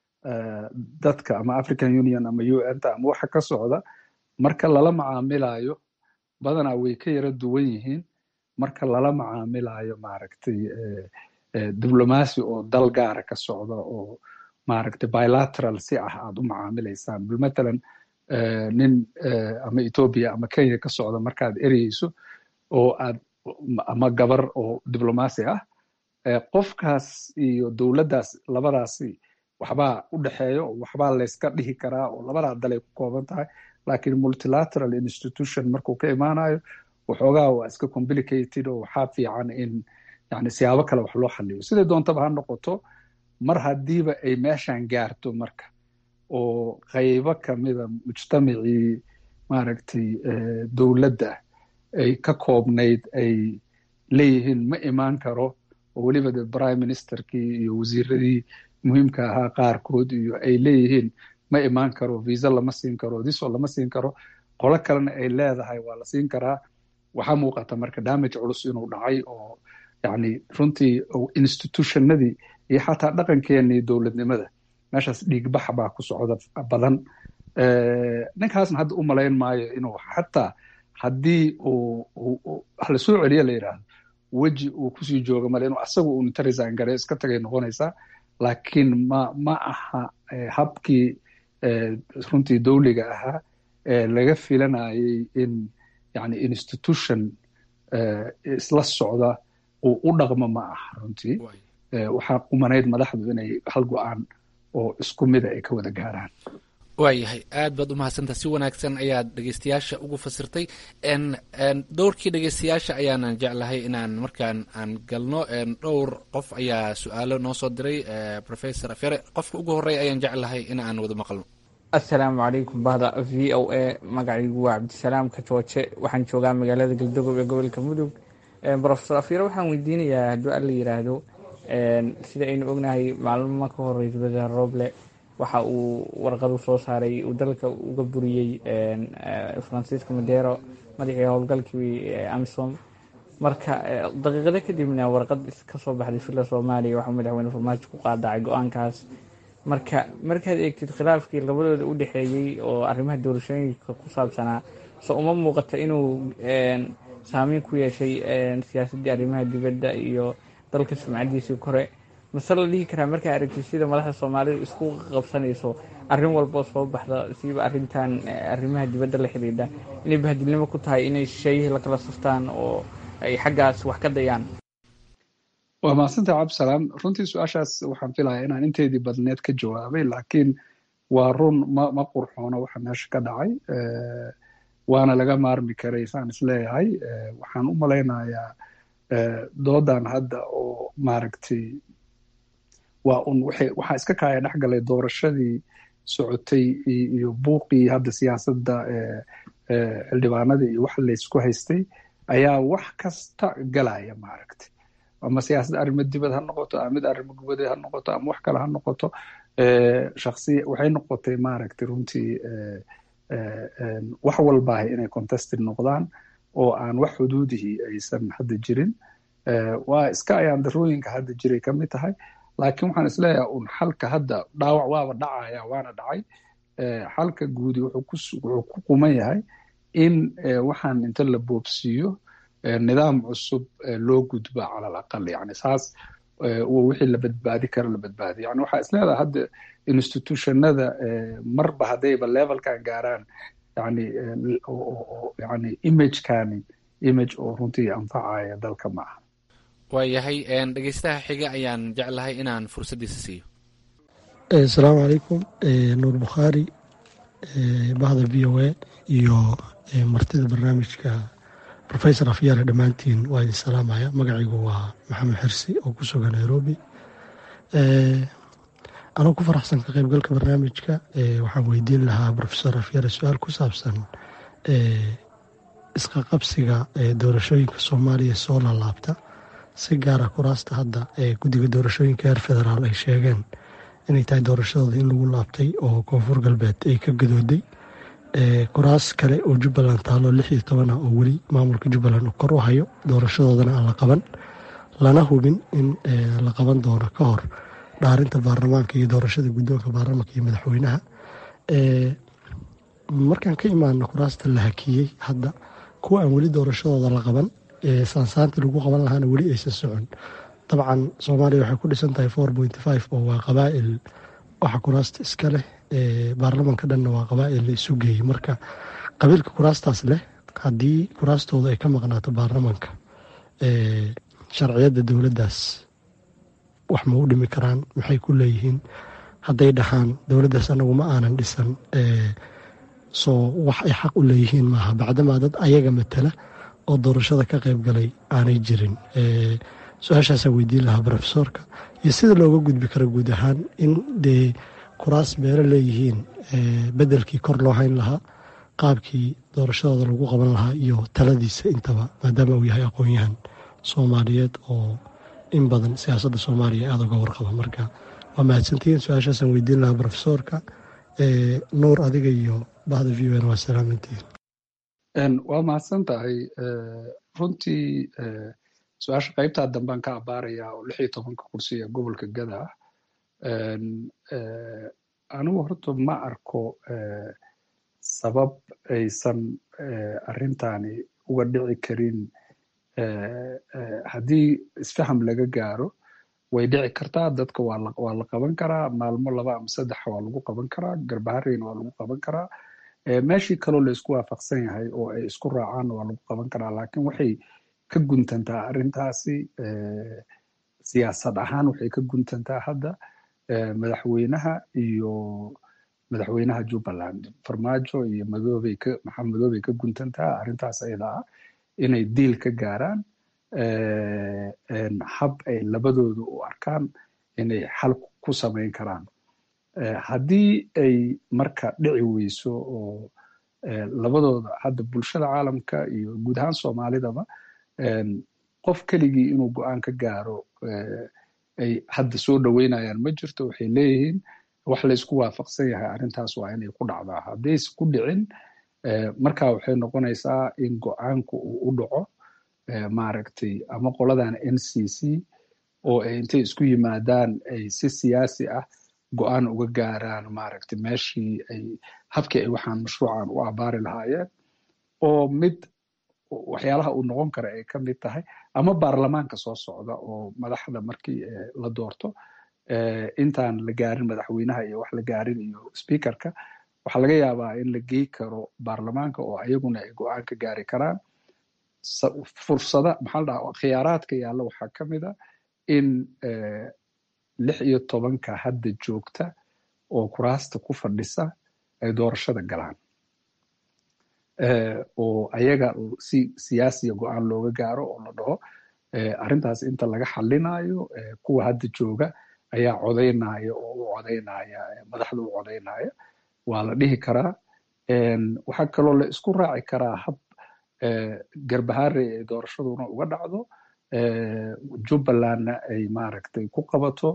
dadka ama african union ama u n ta ama waxa ka socda marka lala macaamilayo badanaa way ka yara duwan yihiin marka lala macaamilayo maaragtay diblomacy oo dal gaara ka socda oo maaragtay bilateral si ah aad u macaamilaysaan matalan nin ama ethoobia ama kenya ka socda markaad ereyeyso oo aad ama gabar oo diblomacy ah qofkaas iyo dowladdaas labadaasi waxbaa u dhexeeyo waxbaa layska dhihi karaa oo labadaa dalay ku kooban tahay lakiin multilateral institution markuu ka imaanayo waxoogaa waa iska complicated oo waxaa fiican in yani siyaabo kale wax loo xaliyo siday doontaba ha noqoto mar haddiiba ay meeshan gaarto marka oo qaybo kamida mujtamacii maaragtay dowladda ay ka koobnayd ay leeyihiin ma imaan karo oo weliba de prime ministerkii iyo wasiiradii muhiimka ahaa qaarkood iyo ay leeyihiin ma imaan karo visa lama siin karo diso lama siin karo qolo kalena ay leedahay waa la siin karaa waxaa muuqata marka damage culus inuu dhacay oo yani runtii institutionadii iyo xataa dhaqankeenii dowladnimada meeshaas dhiigbax baa ku socda badan ninkaasna hadda u malayn maayo inuu xataa haddii uu lasoo celiya la yidhaahdo weji uu kusii jooga male inuu asaga uu inta resign gare iska tagay noqonaysaa laakiin ma ma aha habkii runtii dowliga ahaa laga filanayay in yani institution isla socda uu u dhaqmo ma aha runtii waxaa qumanayd madaxdu inay hal go-aan oo isku mida ay ka wada gaaraan waayahay aad baad u mahadsantaha si wanaagsan ayaad dhegeystayaasha ugu fasirtay dhowrkii dhegeystayaasha ayaanan jeclahay inaan markaan aan galno dhowr qof ayaa su-aalo noo soo diray professor afyare qofka ugu horreya ayaan jeclahay in aan wada maqalno assalaamu calaykum bahda v o a magacaygu waa cabdisalaam kajooje waxaan joogaa magaalada galdogob ee gobolka mudug profesor afyare waxaan weydiinayaa hadduu alla yiraahdo sida aynu ognahay maalmo ka hor ra-iisul wasaare roble waxa uu warqadu soo saaray uu dalka uga buriyey francisco madero madaxii howlgalkii amisom marka daqiiqado kadibna warqad ka soo baxday villa soomaaliya waxaa madaxweyne farmaajo ku qaadacay go-aankaas marka markaad eegtid khilaafkii labadooda u dhexeeyey oo arrimaha doorashooyinka ku saabsanaa so uma muuqata inuu saameyn ku yeeshay siyaasaddii arrimaha dibadda iyo dalka sumcadiisii kore mase la dhihi karaa markaa aragtid sida madaxda soomaalida isku qabsanayso arrin walboo soo baxda siiba arrintan arrimaha dibadda la xidhiidha inay bahadilnimo ku tahay inay shisheeyihii la kala saftaan oo ay xaggaas wax ka dayaan waa mahadsantaha cabdisalaam runtii su-aashaas waxaan filayaa inaan inteydii badneed ka jawaabay laakiin waa run ma ma qurxoono waxa meesha ka dhacay waana laga maarmi karay saan isleeyahay waxaan u malaynayaa doodan hadda oo maaragtay waa un waxaa iska kaaya dhex galay doorashadii socotay iyo buuqii hadda siyaasadda xildhibaanadii iyo wax laysku haystay ayaa wax kasta galaya maaragtay ama siyaasadda arrimo dibad ha noqoto ama mid arrimo gubadeed ha noqoto ama wax kale ha noqoto shaksiya waxay noqotay maaragtay runtii wax walbaahay inay contested noqdaan oo aan wax xuduudihii aysan hadda jirin waa iska ayaan darooyinka hadda jiray ka mid tahay laakiin waxaan isleeyahay un xalka hadda dhaawac waaba dhacaya waana dhacay xalka guudi wuxuu ku quman yahay in waxaan inta la boobsiiyo nidaam cusub loo gudba calal aqal yani saas wixii la badbaadi karo la badbaadiyo yani waxaa isleedahay hadda institutionada marba haddayba levelkan gaaraan yani yani imagekani image oo runtii anfacaya dalka ma aha waayahay dhegeystaha xiga ayaan jeclahay inaan fursaddiisa siiyo asalaamu calaykum nuur bukhaari bahda v o a iyo martida barnaamijka rofesor afyaale dhammaantiin waa idin salaamaya magacaygu waa maxamed xirsi oo ku sugan nairobi anoo ku faraxsan ka qaybgalka barnaamijka waxaan weydiin lahaa rofesor afyaale su-aal ku saabsan isqaqabsiga doorashooyinka soomaaliya soo laalaabta si gaara kuraasta hadda ee guddiga doorashooyinka heer federaal ay sheegeen inay tahay doorashadooda in lagu laabtay oo koonfur galbeed ay ka gadooday kuraas kale oo jubbaland taalo lix iyo toban ah oo weli maamulka jubbaland uu kor u hayo doorashadoodana aan la qaban lana hubin in la qaban doono ka hor dhaarinta baarlamaanka iyo doorashada guddoonka baarlamaanka iyo madaxweynaha markaan ka imaano kuraasta la hakiyey hadda kuwa aan weli doorashadooda la qaban saansaantii lagu qaban lahaana weli aysan socon dabcan soomaaliya waxay ku dhisan tahay four point five oo waa qabaa'il waxa kuraasta iska leh baarlamanka dhanna waa qabaa'il la isu geeyey marka qabiilka kuraastaas leh haddii kuraastooda ay ka maqnaato baarlamanka sharciyadda dowladdaas wax ma u dhimi karaan maxay ku leeyihiin hadday dhahaan dowladdaas anagu ma aanan dhisan soo wax ay xaq u leeyihiin maaha bacdamaa dad ayaga matala oo doorashada ka qayb galay aanay jirin su-aashaasaa weydiin lahaa rofesorka iyo sida looga gudbi karo guud ahaan in dee kuraas meelo leeyihiin bedelkii kor loo hayn lahaa qaabkii doorashadooda lagu qaban lahaa iyo taladiisa intaba maadaama uu yahay aqoon-yahan soomaaliyeed oo in badan siyaasadda soomaaliya aada uga warqaba marka waa mahadsantihiin su-aashaasaan weydiin lahaa brofesoorka nuur adiga iyo bahda v o n waa salaamantihiin waa mahadsan tahay runtii su-aasha qaybtaa dambaan ka abaarayaa oo lix iyo tobanka kursi ee gobolka gada ah anigu horta ma arko sabab aysan arrintani uga dhici karin haddii isfaham laga gaaro way dhici kartaa dadka waa la qaban karaa maalmo laba ama saddex waa lagu qaban karaa garbahareyna waa lagu qaban karaa meeshii kaloo la isku waafaqsan yahay oo ay isku raacaan waa lagu qaban karaa laakiin waxay ka guntantaa arrintaasi siyaasad ahaan waxay ka guntantaa hadda madaxweynaha iyo madaxweynaha jubbaland farmaajo iyo madoobay ka maxamed madoobay ka guntantaa arrintaas ayada ah inay diil ka gaaraan hab ay labadooda u arkaan inay xal ku samayn karaan haddii ay marka dhici weyso oo labadooda hadda bulshada caalamka iyo guud ahaan soomaalidaba qof keligii inuu go-aan ka gaaro ay hadda soo dhoweynayaan ma jirto waxay leeyihiin wax la isku waafaqsan yahay arrintaas waa inay ku dhacdaa haddayse ku dhicin marka waxay noqonaysaa in go-aanku uu u dhaco maaragtay ama qoladan n c c oo ay intay isku yimaadaan ay si siyaasi ah go-aan uga gaaraan maaragtay meeshii ay habkii ay waxaan mashruucan u abaari lahaayeen oo mid waxyaalaha uu noqon kara ay ka mid tahay ama baarlamaanka soo socda oo madaxda markii la doorto intaan la gaarin madaxweynaha iyo wax la gaarin iyo speakerka waxaa laga yaabaa in la gey karo baarlamaanka oo ayaguna ay go-aan ka gaari karaan fursada maxaa la dhaha khiyaaraadka yaalla waxaa ka mid a in lix iyo tobanka hadda joogta oo kuraasta ku fadhisa ay doorashada galaan oo ayaga si siyaasiya go-aan looga gaaro oo la dhaho arrintaas inta laga xalinayo kuwa hadda jooga ayaa codaynaya oo u codaynaya madaxda u codaynaya waa la dhihi karaa waxaa kaloo la isku raaci karaa hab garbaharey ay doorashaduna uga dhacdo jubbalandna ay maaragtay ku qabato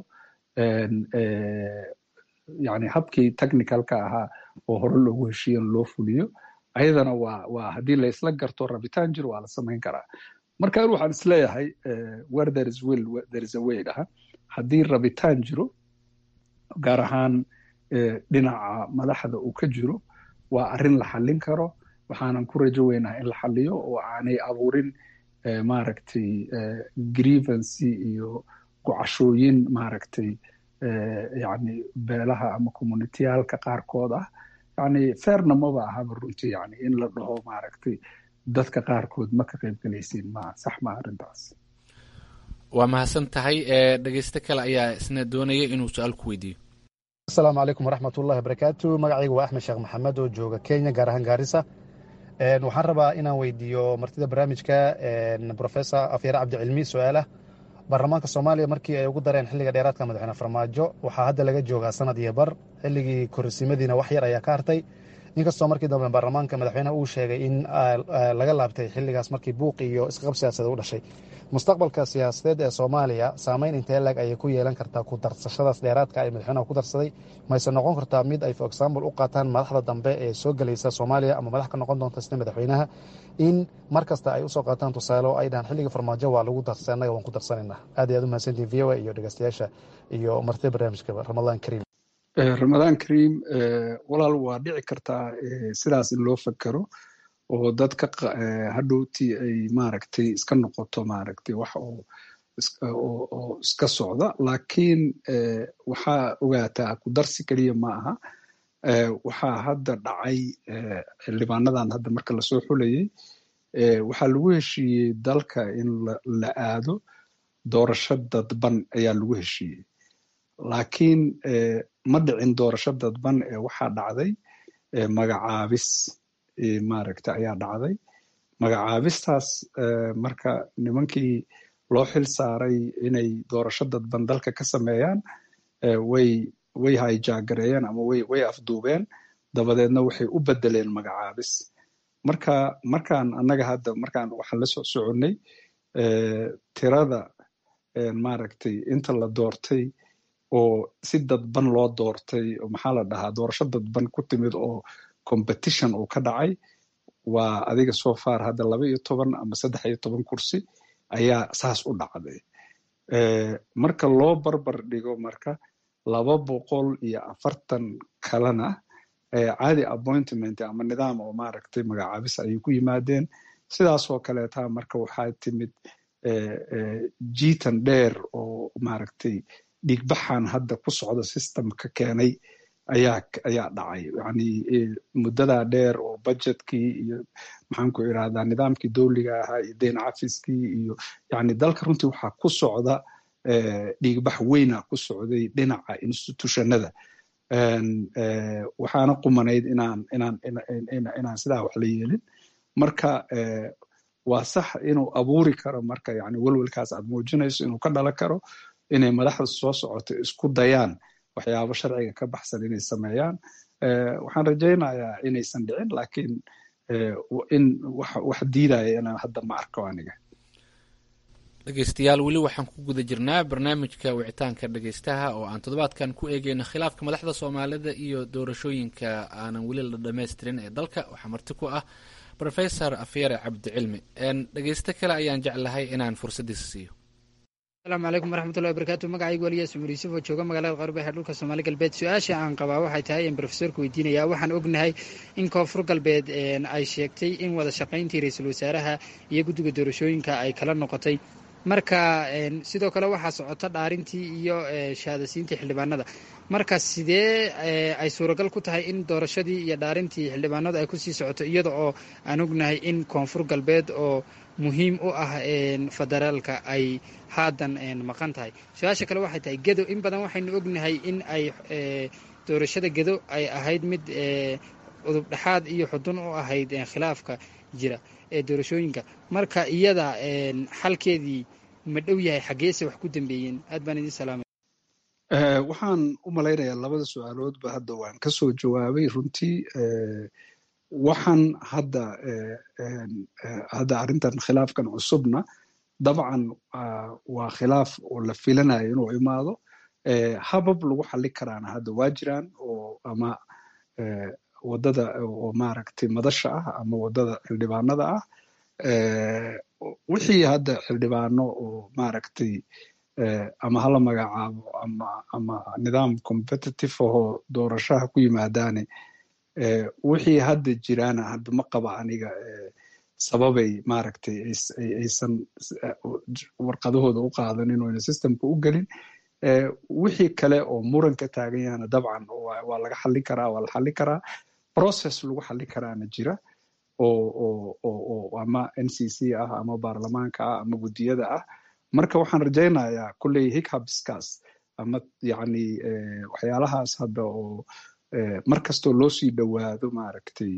yani habkii technicalka ahaa oo hore loogu heshiiyan loo fuliyo ayadana waa waa haddii la isla garto rabitaan jir waa la samayn karaa marka an waxaan isleeyahay where there is will there is a way dhaha haddii rabitaan jiro gaar ahaan dhinaca madaxda uu ka jiro waa arrin la xallin karo waxaanan ku rajo weynaha in la xalliyo oo aanay abuurin maaragtay grievancy iyo gocashooyin maaragtay yani beelaha ama communitiyaalka qaarkood ah yani feerna maba ahaba runtii yani in la dhaho maaragtay dadka qaarkood ma ka qaybgelaysiin ma sax ma arrintaas waa mahadsan tahay dhegeyste kale ayaa isna doonaya inuu su-aal ku weydiiyo asalaamu calaykum waraxmat ullahi barakaatu magacayga waa axmed sheekh maxamed oo jooga kenya gaar ahaan gaarisa waxaan rabaa inaan weydiiyo martida barnaamijka professor afyare cabdicilmi su-aalah baarlamaanka soomaaliya markii ay ugu dareen xilliga dheeraadka madaxweyne farmaajo waxaa hadda laga joogaa sanad iyo bar xilligii korsimadiina wax yar ayaa ka hartay inkastoo markii dambe baarlamaanka madaxweyneha uu sheegay in laga laabtay xilligaas markii buuq iyo isqab siyaasadeed u dhashay mustaqbalka siyaasadeed ee soomaaliya saameyn intee lag ayay ku yeelan kartaa ku darsashadaas dheeraadka ay madaxweynaha ku darsaday mayse noqon kartaa mid ay for example u qaataan madaxda dambe ee soo gelaysa soomaaliya ama madax ka noqon doonta sida madaxweynaha in mar kasta ay usoo qaataan tusaale oo ay dhahaan xilliga farmaajo waa lagu darsay annaga waan ku darsanayna aad iyo aad u mahadsantihin v o a iyo dhegeystayaasha iyo martida barnaamijkaba ramadaan kariim ramadaan kariim walaal waa dhici kartaa sidaas in loo fakero oo dadka hadhowtii ay maaragtay iska noqoto maaragtay wax oo oo iska socda laakiin waxaa ogaataa ku darsi keliya ma aha waxaa hadda dhacay xildhibaanadan hadda marka lasoo xulayay waxaa lagu heshiiyey dalka in la aado doorasho dadban ayaa lagu heshiiyey laakiin ma dhicin doorasho dadban ee waxaa dhacday magacaabis maaragta ayaa dhacday magacaabistaas marka nimankii loo xil saaray inay doorasho dadban dalka ka sameeyaan way way hayjaagareeyeen ama way way afduubeen dabadeedna waxay u bedeleen magacaabis marka markaan annaga hadda markaan waxaan la soo soconnay tirada maaragtay inta la doortay oo si dadban loo doortay oo maxaa la dhahaa doorasho dadban ku timid oo competition uu ka dhacay waa adiga so far hadda laba iyo toban ama saddex iyo toban kursi ayaa saas u dhacday marka loo barbar dhigo marka laba boqol iyo afartan kalena caadi appointment ama nidaam oo maaragtay magacaabis ayay ku yimaadeen sidaasoo kaleeta marka waxaa timid jiitan dheer oo maaragtay dhiigbaxan hadda ku socda systemka keenay ayaa ayaa dhacay yani muddadaa dheer oo budgetkii iyo maxaan ku irahdaa nidaamkii dowliga ahaa iyo deyn cafiskii iyo yani dalka runtii waxaa ku socda dhiigbax weyna ku socday dhinaca institutionada waxaana qumanayd inaan inaan inaan sidaa wax la yeelin marka waa sax inuu abuuri karo marka yani welwelkaas aad muujinayso inuu ka dhalan karo inay madaxda soo socoto isku dayaan waxyaabo sharciga ka baxsan inay sameeyaan waxaan rajaynayaa inaysan dhicin lakiin in wax diidaya inaan hadda ma arko aniga dhegeystayaal weli waxaan ku guda jirnaa barnaamijka wicitaanka dhegeystaha oo aan toddobaadkan ku eegeyno khilaafka madaxda soomaalida iyo doorashooyinka aanan weli la dhammaystirin ee dalka waxaa marti ku ah rofesor afyare cabdicilmi dhegeysto kale ayaan jeclahay inaan fursaddiisa siiyo asalaamu calaykum waraxmatullahi wabarakatu magacaygu waliyaas cumar yuusuf oo jooga magaalada qarbehe ee dhulka soomaali galbeed su-aasha aan qabaa waxay tahay in brofesorka weydiinaya waxaan ognahay in koonfur galbeed ay sheegtay in wada shaqayntii ra-iisul wasaaraha iyo guddiga doorashooyinka ay kala noqotay marka sidoo kale waxaa socota dhaarintii iyo shahaadasiintii xildhibaanada marka sidee ay suuragal ku tahay in doorashadii iyo dhaarintii xildhibaanadu ay kusii socoto iyada oo aan ognahay in koonfur galbeed oo muhiim u ah federaalka ay haadan maqan tahay su-aasha kale waxay tahay gedo in badan waxaynu ognahay in ay doorashada gedo ay ahayd mid udub dhexaad iyo xudun u ahayd khilaafka jira ee doorashooyinka marka iyada xalkeedii ma dhow yahay xaggeese wax ku dambeeyeen aad baan idin salaamay waxaan u malaynayaa labada su-aaloodba hadda waan ka soo jawaabay runtii waxaan hadda hadda arrintan khilaafkan cusubna dabcan waa khilaaf oo la filanayo inuu imaado habab lagu xali karaana hadda waa jiraan oo ama waddada oo maaragtay madasha ah ama waddada xildhibaanada ah wixii hadda xildhibaano oo maaragtay ama hala magacaabo ama ama nidaam competitive ahoo doorashaha ku yimaadaane wixii hadda jiraana hadda ma qaba aniga sababay maaragtay aysan warqadahooda u qaadanin oo ayna systemka u gelin wixii kale oo muranka taagan yahana dabcan waa laga xallin karaa waa la xallin karaa process lagu xallin karaana jira oo oo ama n c c ah ama baarlamaanka ah ama guddiyada ah marka waxaan rajaynayaa kulley hichabskaas ama yani waxyaalahaas hadda oo mar kastoo loo sii dhowaado maaragtay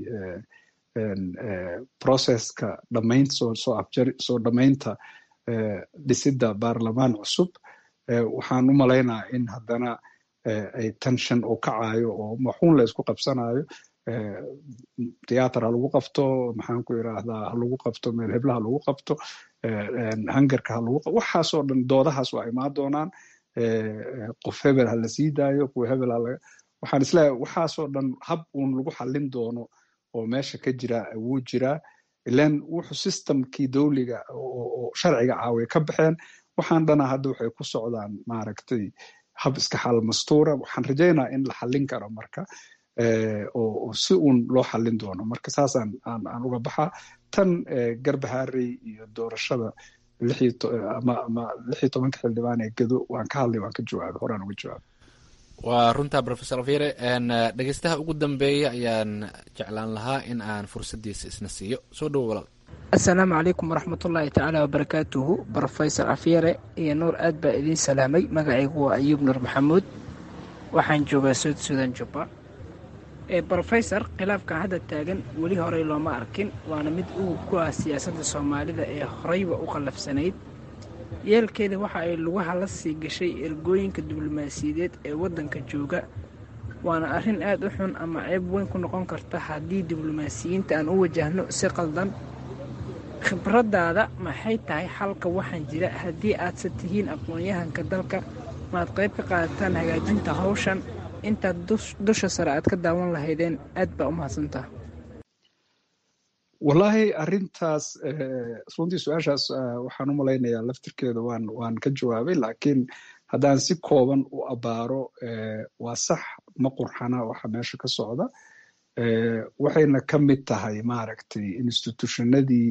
processka dhamaynta soo soo afjari soo dhamaynta dhisidda baarlamaan cusub waxaan u malaynaa in haddana ay tension oo kacayo oo maxuun la isku qabsanayo theater ha lagu qabto maxaan ku irahdaa ha lagu qabto meel hebla ha lagu qabto hangarka ha lagu qabto waxaasoo dhan doodahaas waa imaan doonaan qof hebel ha la sii daayo kuwa hebel ha laga waxaan isleeyahay waxaasoo dhan hab uun lagu xallin doono oo meesha ka jira wuu jiraa ilan wuxuu systemkii dowliga oo sharciga ah way ka baxeen waxaan dhana hadda waxay ku socdaan maaragtay hab iska xal mastuura waxaan rajaynaa in la xallin karo marka oo si uun loo xallin doono marka saasaan aan aan uga baxaa tan garbaharey iyo doorashada ama ama lix iyo tobanka xildhibaan ee gedo waan ka hadlay waan ka jawaabay horaan uga jawaabay waa runta rofesor afyere dhegeystaha ugu dambeeya ayaan jeclaan lahaa in aan fursaddiisa isna siiyo soo dhowo walaal assalaamu calaykum waraxmatullaahi tacaala wabarakaatuhu rofesor afyere iyo nuur aad baa idiin salaamay magacaygu waa ayuub nuur maxamuud waxaan joogaa suud suudan jubba brofesor khilaafka hadda taagan weli horey looma arkin waana mid ugub ku ah siyaasadda soomaalida ee horeyba u qallafsanayd yeelkeeda waxa ay lugaha la sii gashay ergooyinka diblomaasiyadeed ee waddanka jooga waana arrin aad u xun ama ceeb weyn ku noqon karta haddii diblomaasiyiinta aan u wajahno si qaldan khibraddaada maxay tahay xalka waxaan jira haddii aadse tihiin aqoon-yahanka dalka maad qayb ka qaadataan hagaajinta hawshan intaad dusha sare aad ka daawan lahaydeen aad baa u mahadsantaha wallaahi arrintaas runtii su-aashaas waxaan u malaynayaa laftirkeeda waan waan ka jawaabay laakiin haddaan si kooban u abaaro waa sax ma qurxana waxa meesha ka socda waxayna ka mid tahay maaragtay institutionadii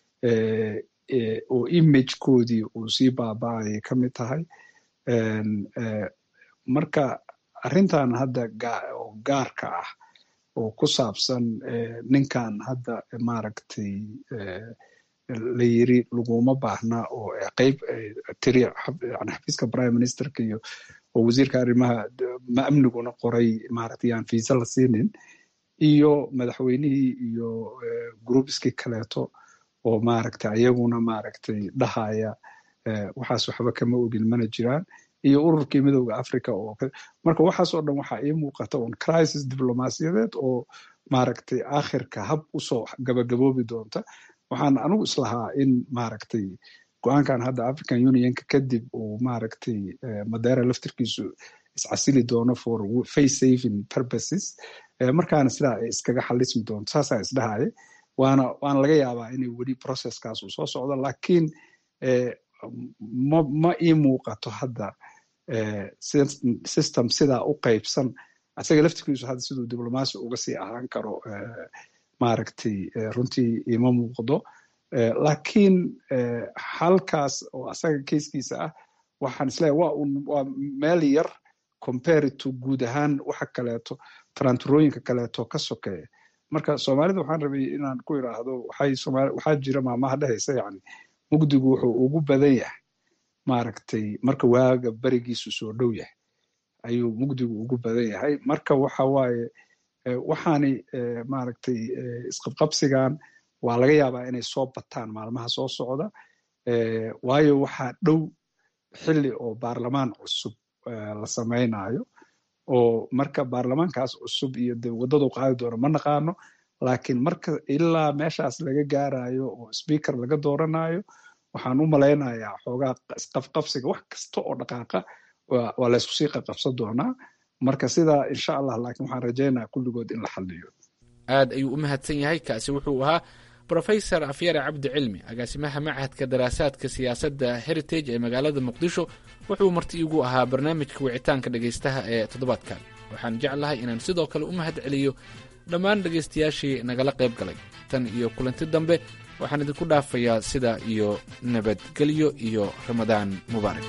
oo imagekoodii uu sii baaba-ayay ka mid tahay marka arrintan hadda oo gaarka ah oo ku saabsan ninkan hadda maaragtay la yiri laguma baahna oo qeyb tiri yani xafiiska prime ministerka iyo oo wasiirka arrimaha ma amniguna qoray maaragtay yaan fiisa la siinin iyo madaxweynihii iyo groupskii kaleeto oo maaragtay ayaguna maaragtay dhahaya waxaas waxba kama ogin mana jiraan iyo ururkii midowda africa oo marka waxaas oo dhan waxaa ii muuqata un crisis diblomaasiyadeed oo maaragtay aakhirka hab usoo gabagaboobi doonta waxaan anigu islahaa in maaragtay go-aankan hadda african unionka kadib uu maaragtay madeera laftirkiisu iscasili doono for face saving purposes markaana sidaa ay iskaga xalismi doonto saasaa isdhahaya waana waana laga yaabaa inay weli processkaas uu soo socdo lakiin ma ma ii muuqato hadda system sidaa u qaybsan asaga laftirkiisu hadda siduu diblomaasi uga sii ahaan karo maaragtay runtii ima muuqdo lakiin halkaas oo asaga keiskiisa ah waxaan isleeyahay waa un waa meel yar compared to guud ahaan waxa kaleeto taranturooyinka kaleeto ka sokeeya marka soomaalida waxaan rabay inaan ku idhaahdo waxay somaali waxaa jira maamaha dhehaysa yani mugdigu wuxuu ugu badan yahay maaragtay marka waaga berigiisu soo dhow yahay ayuu mugdigu ugu badan yahay marka waxa waaye waxaani maaragtay isqabqabsigan waa laga yaabaa inay soo bataan maalmaha soo socda waayo waxaa dhow xili oo baarlamaan cusub la samaynayo oo marka baarlamaankaas cusub iyo de waddadu qaadi doono ma naqaano laakiin marka ilaa meeshaas laga gaarayo oo speaker laga dooranayo waxaan u malaynayaa xoogaa isqafqabsiga wax kasta oo dhaqaaqa waa laysku sii qaqabsan doonaa marka sidaa insha allah laakiin waxaan rajaynaya kulligood in la xaliyo aad ayuu u mahadsan yahay kaasi wuxuu ahaa rofesor afyare cabdi cilmi agaasimaha machadka daraasaadka siyaasadda heritage ee magaalada muqdisho wuxuu marti igu ahaa barnaamijka wicitaanka dhegaystaha ee toddobaadkan waxaan jeclahay inaan sidoo kale u mahad celiyo dhammaan dhegaystayaashii nagala qayb galay tan iyo kulanti dambe waxaan idinku dhaafayaa sida iyo nabadgelyo iyo ramadaan mubaarak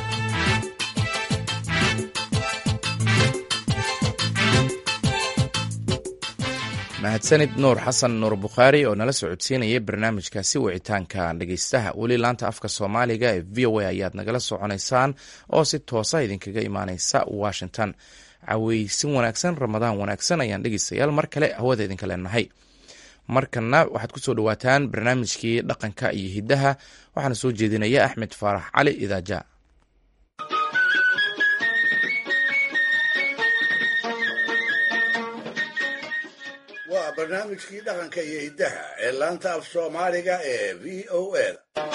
mahadsanid nuur xasan nuur bukhaari oo nala socodsiinayay barnaamijkaasi wicitaanka dhegeystaha weli laanta afka soomaaliga ee v o a ayaad nagala soconaysaan oo si toosa idinkaga imaaneysa washington caweysin wanaagsan ramadaan wanaagsan ayaan dhegeystayaal mar kale hawada idinka leenahay markana waxaad kusoo dhawaataan barnaamijkii dhaqanka iyo hiddaha waxaana soo jeedinaya axmed faarax cali idaaja waa barnaamijkii dhaqanka iyo hiddaha ee laanta af soomaaliga ee v o a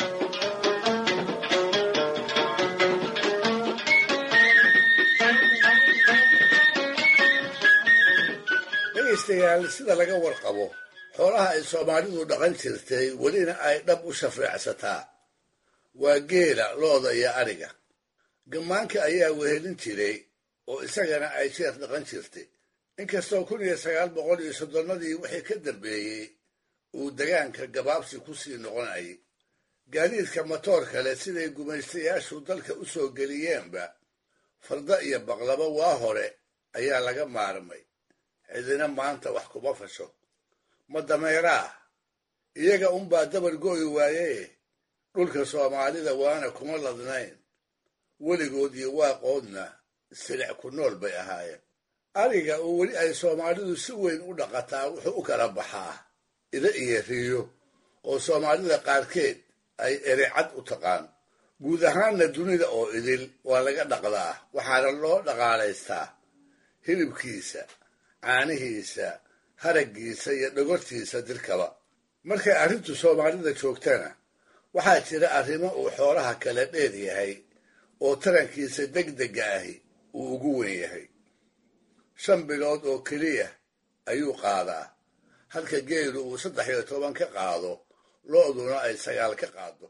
dhegaystayaal sida laga warqabo xoolaha ay soomaalidu dhaqan jirtay welina ay dhab u shafeecsataa waa geela looda iyo adhiga gammaanka ayaa wehelin jiray oo isagana ay jeer dhaqan jirtay inkastoo kun iyo sagaal boqol iyo soddonnadii wixii ka dambeeyey uu degaanka gabaabsi ku sii noqonayay gaadiidka matoor kale siday gumaystayaashu dalka u soo geliyeenba farda iyo baqlabo waa hore ayaa laga maarmay cidina maanta wax kuma fasho ma dameeraah iyaga unbaa dabar go'i waaye dhulka soomaalida waana kuma ladnayn weligood iyo waaqoodna silic ku nool bay ahaayeen ariga oo weli ay soomaalidu si weyn u dhaqataa wuxuu u kala baxaa ida iyo riyo oo soomaalida qaarkeed ay ericad u taqaan guud ahaanna dunida oo idil waa laga dhaqdaa waxaana loo dhaqaalaystaa hilibkiisa caanihiisa haraggiisa iyo dhogortiisa dirkaba markay arrintu soomaalida joogtana waxaa jira arrimo uu xoolaha kala dheer yahay oo tarankiisa degdega ahi uu ugu wen yahay shan bilood oo keliya ayuu qaadaa halka geelu uu saddex iyo toban ka qaado lo'duna ay sagaal ka qaado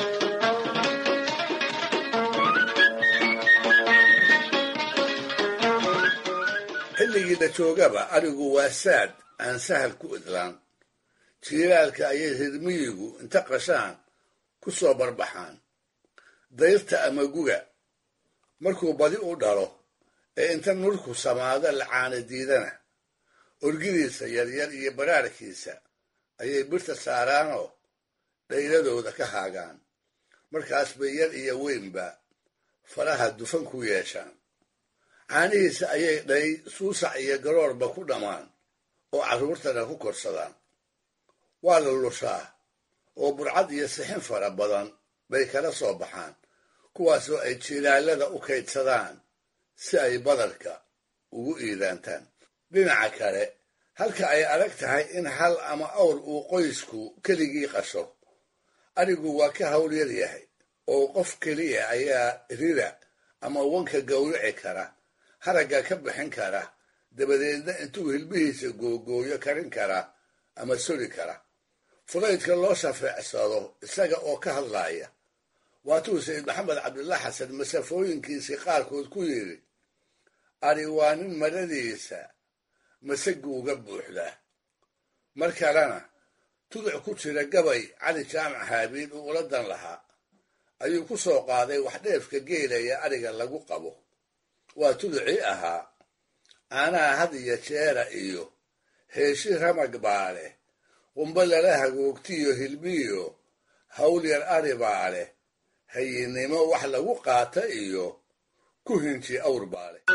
xilligii la joogaba arigu waa saad aan sahal ku idlaan jiilaalka ayay rirmiyigu inta qashaan ku soo barbaxaan dayrta ama guga markuu badi u dhalo ee inta nurku samaado la caana diidana orgidiisa yaryar iyo baraarkiisa ayay birta saaraanoo dhayladooda ka haagaan markaas bay yar iyo weynba faraha dufan ku yeeshaan caanihiisa ayay dhay suusac iyo garoorba ku dhammaan oo carruurtana ku korsadaan waa la lushaa oo burcad iyo sixin fara badan bay kala soo baxaan kuwaasoo ay jilaalada u kaydsadaan si ay badarka ugu iidaantaan dhinaca kale halka ay adag tahay in hal ama awr uu qoysku keligii qasho arigu waa ka hawl yar yahay oo qof keliya ayaa rira ama wanka gowrici kara haragga ka bixin kara dabadeedna intuu hilbihiisa googooyo karin kara ama soli kara fudaydka loo shafeecsado isaga oo ka hadlaaya waatuu sayid maxamed cabdullah xasan masafooyinkiisii qaarkood ku yidhi ari waa nin maradiisa masaguuga buuxdaa mar kalena tuduc ku jira gabay cali jaamac haabiil uu ula dan lahaa ayuu ku soo qaaday wax dheefka geelaya ariga lagu qabo waa tuducii ahaa caanaha had iyo jeera iyo heeshi ramag baa leh qumbo lala hagoogtiyo hilbiyo hawl yar ari baa leh hayinnimo wax lagu qaata iyo ku hinji awr baa leh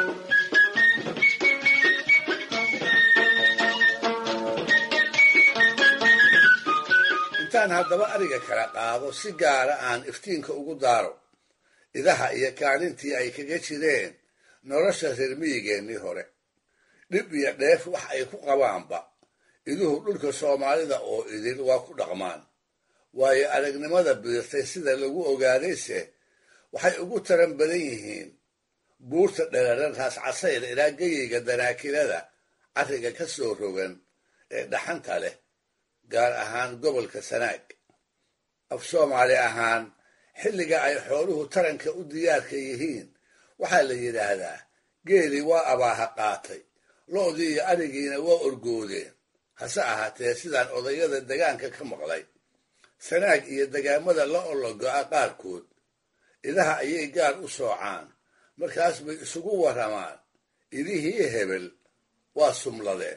intaan haddaba ariga kala qaado si gaara aan iftiinka ugu daaro idaha iyo kaalintii ay kaga jireen nolosha reer miyigeennii hore dhib iyo dheef wax ay ku qabaanba iduhu dhulka soomaalida oo idil waa ku dhaqmaan waayo aragnimada biirtay sida lagu ogaadayse waxay ugu taran badan yihiin buurta dheraran raas casayr ilaa geyeyga danaakilada carriga ka soo rogan ee dhaxanta leh gaar ahaan gobolka sanaag af soomaali ahaan xilliga ay xooluhu taranka u diyaarka yihiin waxaa la yidhaahdaa geeli waa abaaha qaatay lo'dii iyo arigiina waa orgoodeen hase ahaatee sidaan odayada degaanka ka maqlay sanaag iyo degaamada la ologo'a qaarkood idaha ayay gaar u soocaan markaas bay isugu warramaan idihii hebel waa sumladeen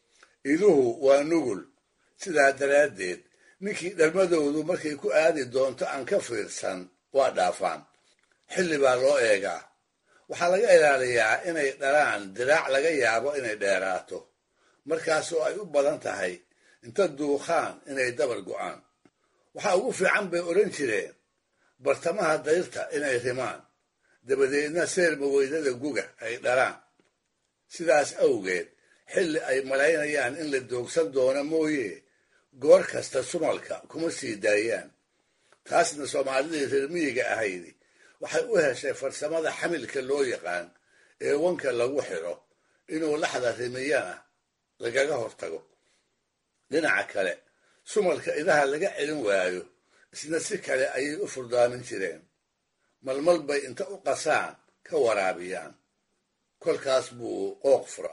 iduhu waa nugul sidaa daraaddeed ninkii dhalmadoodu markay ku aadi doonto aan ka fiirsan waa dhaafaan xilli baa loo eegaa waxaa laga ilaaliyaa inay dhalaan diraac laga yaabo inay dheeraato markaasoo ay u badan tahay inta duuqaan inay dabar go'aan waxaa ugu fiican bay odhan jireen bartamaha dayrta inay rimaan dabadeedna seerma weydada guga ay dhalaan sidaas awgeed xilli ay malaynayaan in la doogsan doono mooye goor kasta sumalka kuma sii daayaan taasna soomaalidii reer miyiga ahaydi waxay u heshay farsamada xamilka loo yaqaan ee wanka lagu xidho inuu laxda rimiyana lagaga hortago dhinaca kale sumalka idaha laga celin waayo isna si kale ayay u furdaamin jireen malmal bay inta u qasaan ka waraabiyaan kolkaas buu qooq furaa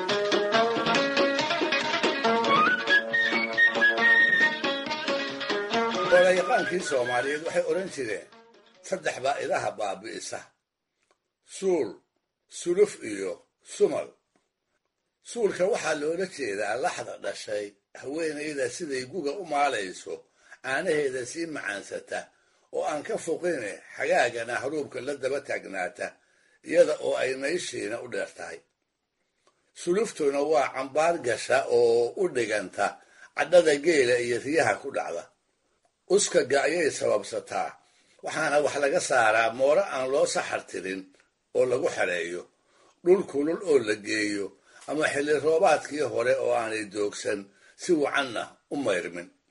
olayaqaankii soomaaliyeed waxay odhan jireen saddex baa idaha baabi'isa suul suluf iyo sumal suulka waxaa loola jeedaa laxda dhashay haweenayda siday guga u maalayso caanaheeda sii macaansata oo aan ka foqine xagaagana haruubka la daba taagnaata iyada oo ay nayshiina u dheer tahay suluftuna waa cambaar gasha oo u dhiganta cadhada geela iyo riyaha ku dhacda uskaga ayay sababsataa waxaana wax laga saaraa mooro aan loo saxar tirin oo lagu xereeyo dhul kulul oo la geeyo ama xilli roobaadkii hore oo aanay doogsan si wacanna u mayrmin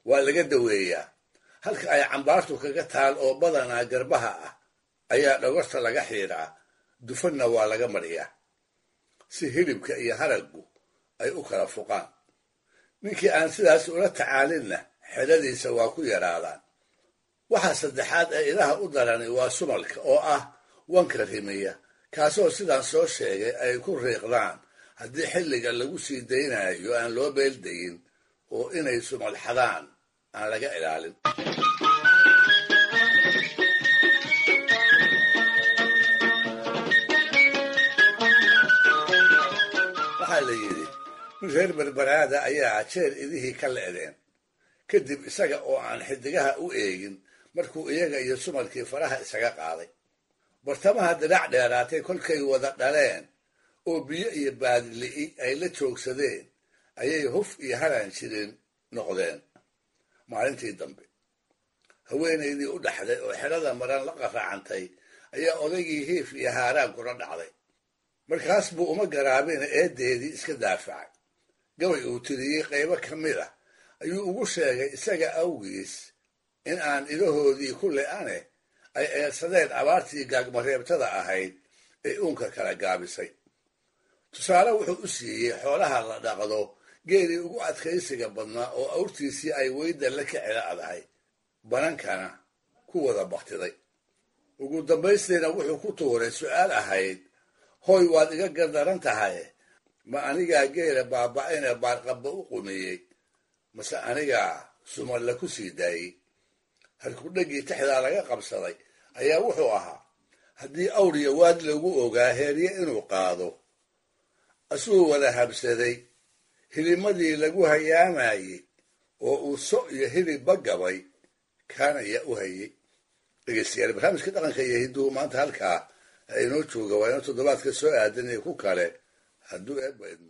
waa laga daweeyaa halka ay cambaartu kaga taal oo badanaa garbaha ah ayaa dhogorta laga xiidhaa dufanna waa laga mariyaa si hilibka iyo haraggu ay u kala fuqaan ninkii aan sidaas ula tacaalinna xedhadiisa waa ku yaraadaan waxaa saddexaad ee ilaha u darani waa sumalka oo ah wanka rimiya kaasoo sidaan soo sheegay ay ku riiqdaan haddii xilliga lagu sii daynayo aan loo beeldayin oo inay sumal xadaan aan laga ilaalin waxaa la yidhi nin reer berberaada ayaa jeer idihii ka le'deen kadib isaga oo aan xidigaha u eegin markuu iyaga iyo sumalkii faraha isaga qaaday bartamaha dirac dheeraatay kolkay wada dhaleen oo biyo iyo baadili'i ay la joogsadeen ayay huf iyo halaan jirin noqdeen maalintii dambe haweenaydii u dhaxday oo xerada maran la qaraacantay ayaa odaygii hiif iyo haaraan kula dhacday markaas buu uma garaabina eedeedii iska daafacay gabay uu tiriyey qaybo ka mid ah ayuu ugu sheegay isaga awgiis in aan idahoodii ku le-ane ay eersadeen abaartii gaagmareebtada ahayd ee uunka kala gaabisay tusaale wuxuu u siiyey xoolaha la dhaqdo geelii ugu adkaysiga badnaa oo awrtiisii ay weyda la kicila adahay banankana ku wada baktiday ugu dambaystiina wuxuu ku tuuray su'aal ahayd hooy waad iga gardaran tahay ma anigaa geela baaba'ayna baarqabba u qumiyey mase anigaa sumalla ku sii daayey harkudhaggii tixdaa laga qabsaday ayaa wuxuu ahaa haddii awriya waad lagu ogaa heerye inuu qaado asuu wada habsaday hilimadii lagu hayaamayey oo uu so iyo hilibba gabay kaanaya u hayey dhegeystayaal barnaamijka dhaqanka iyo hidduhu maanta halkaa inoo jooga waa inoo toddobaadka soo aadan iyo ku kale hadduu eebba idmo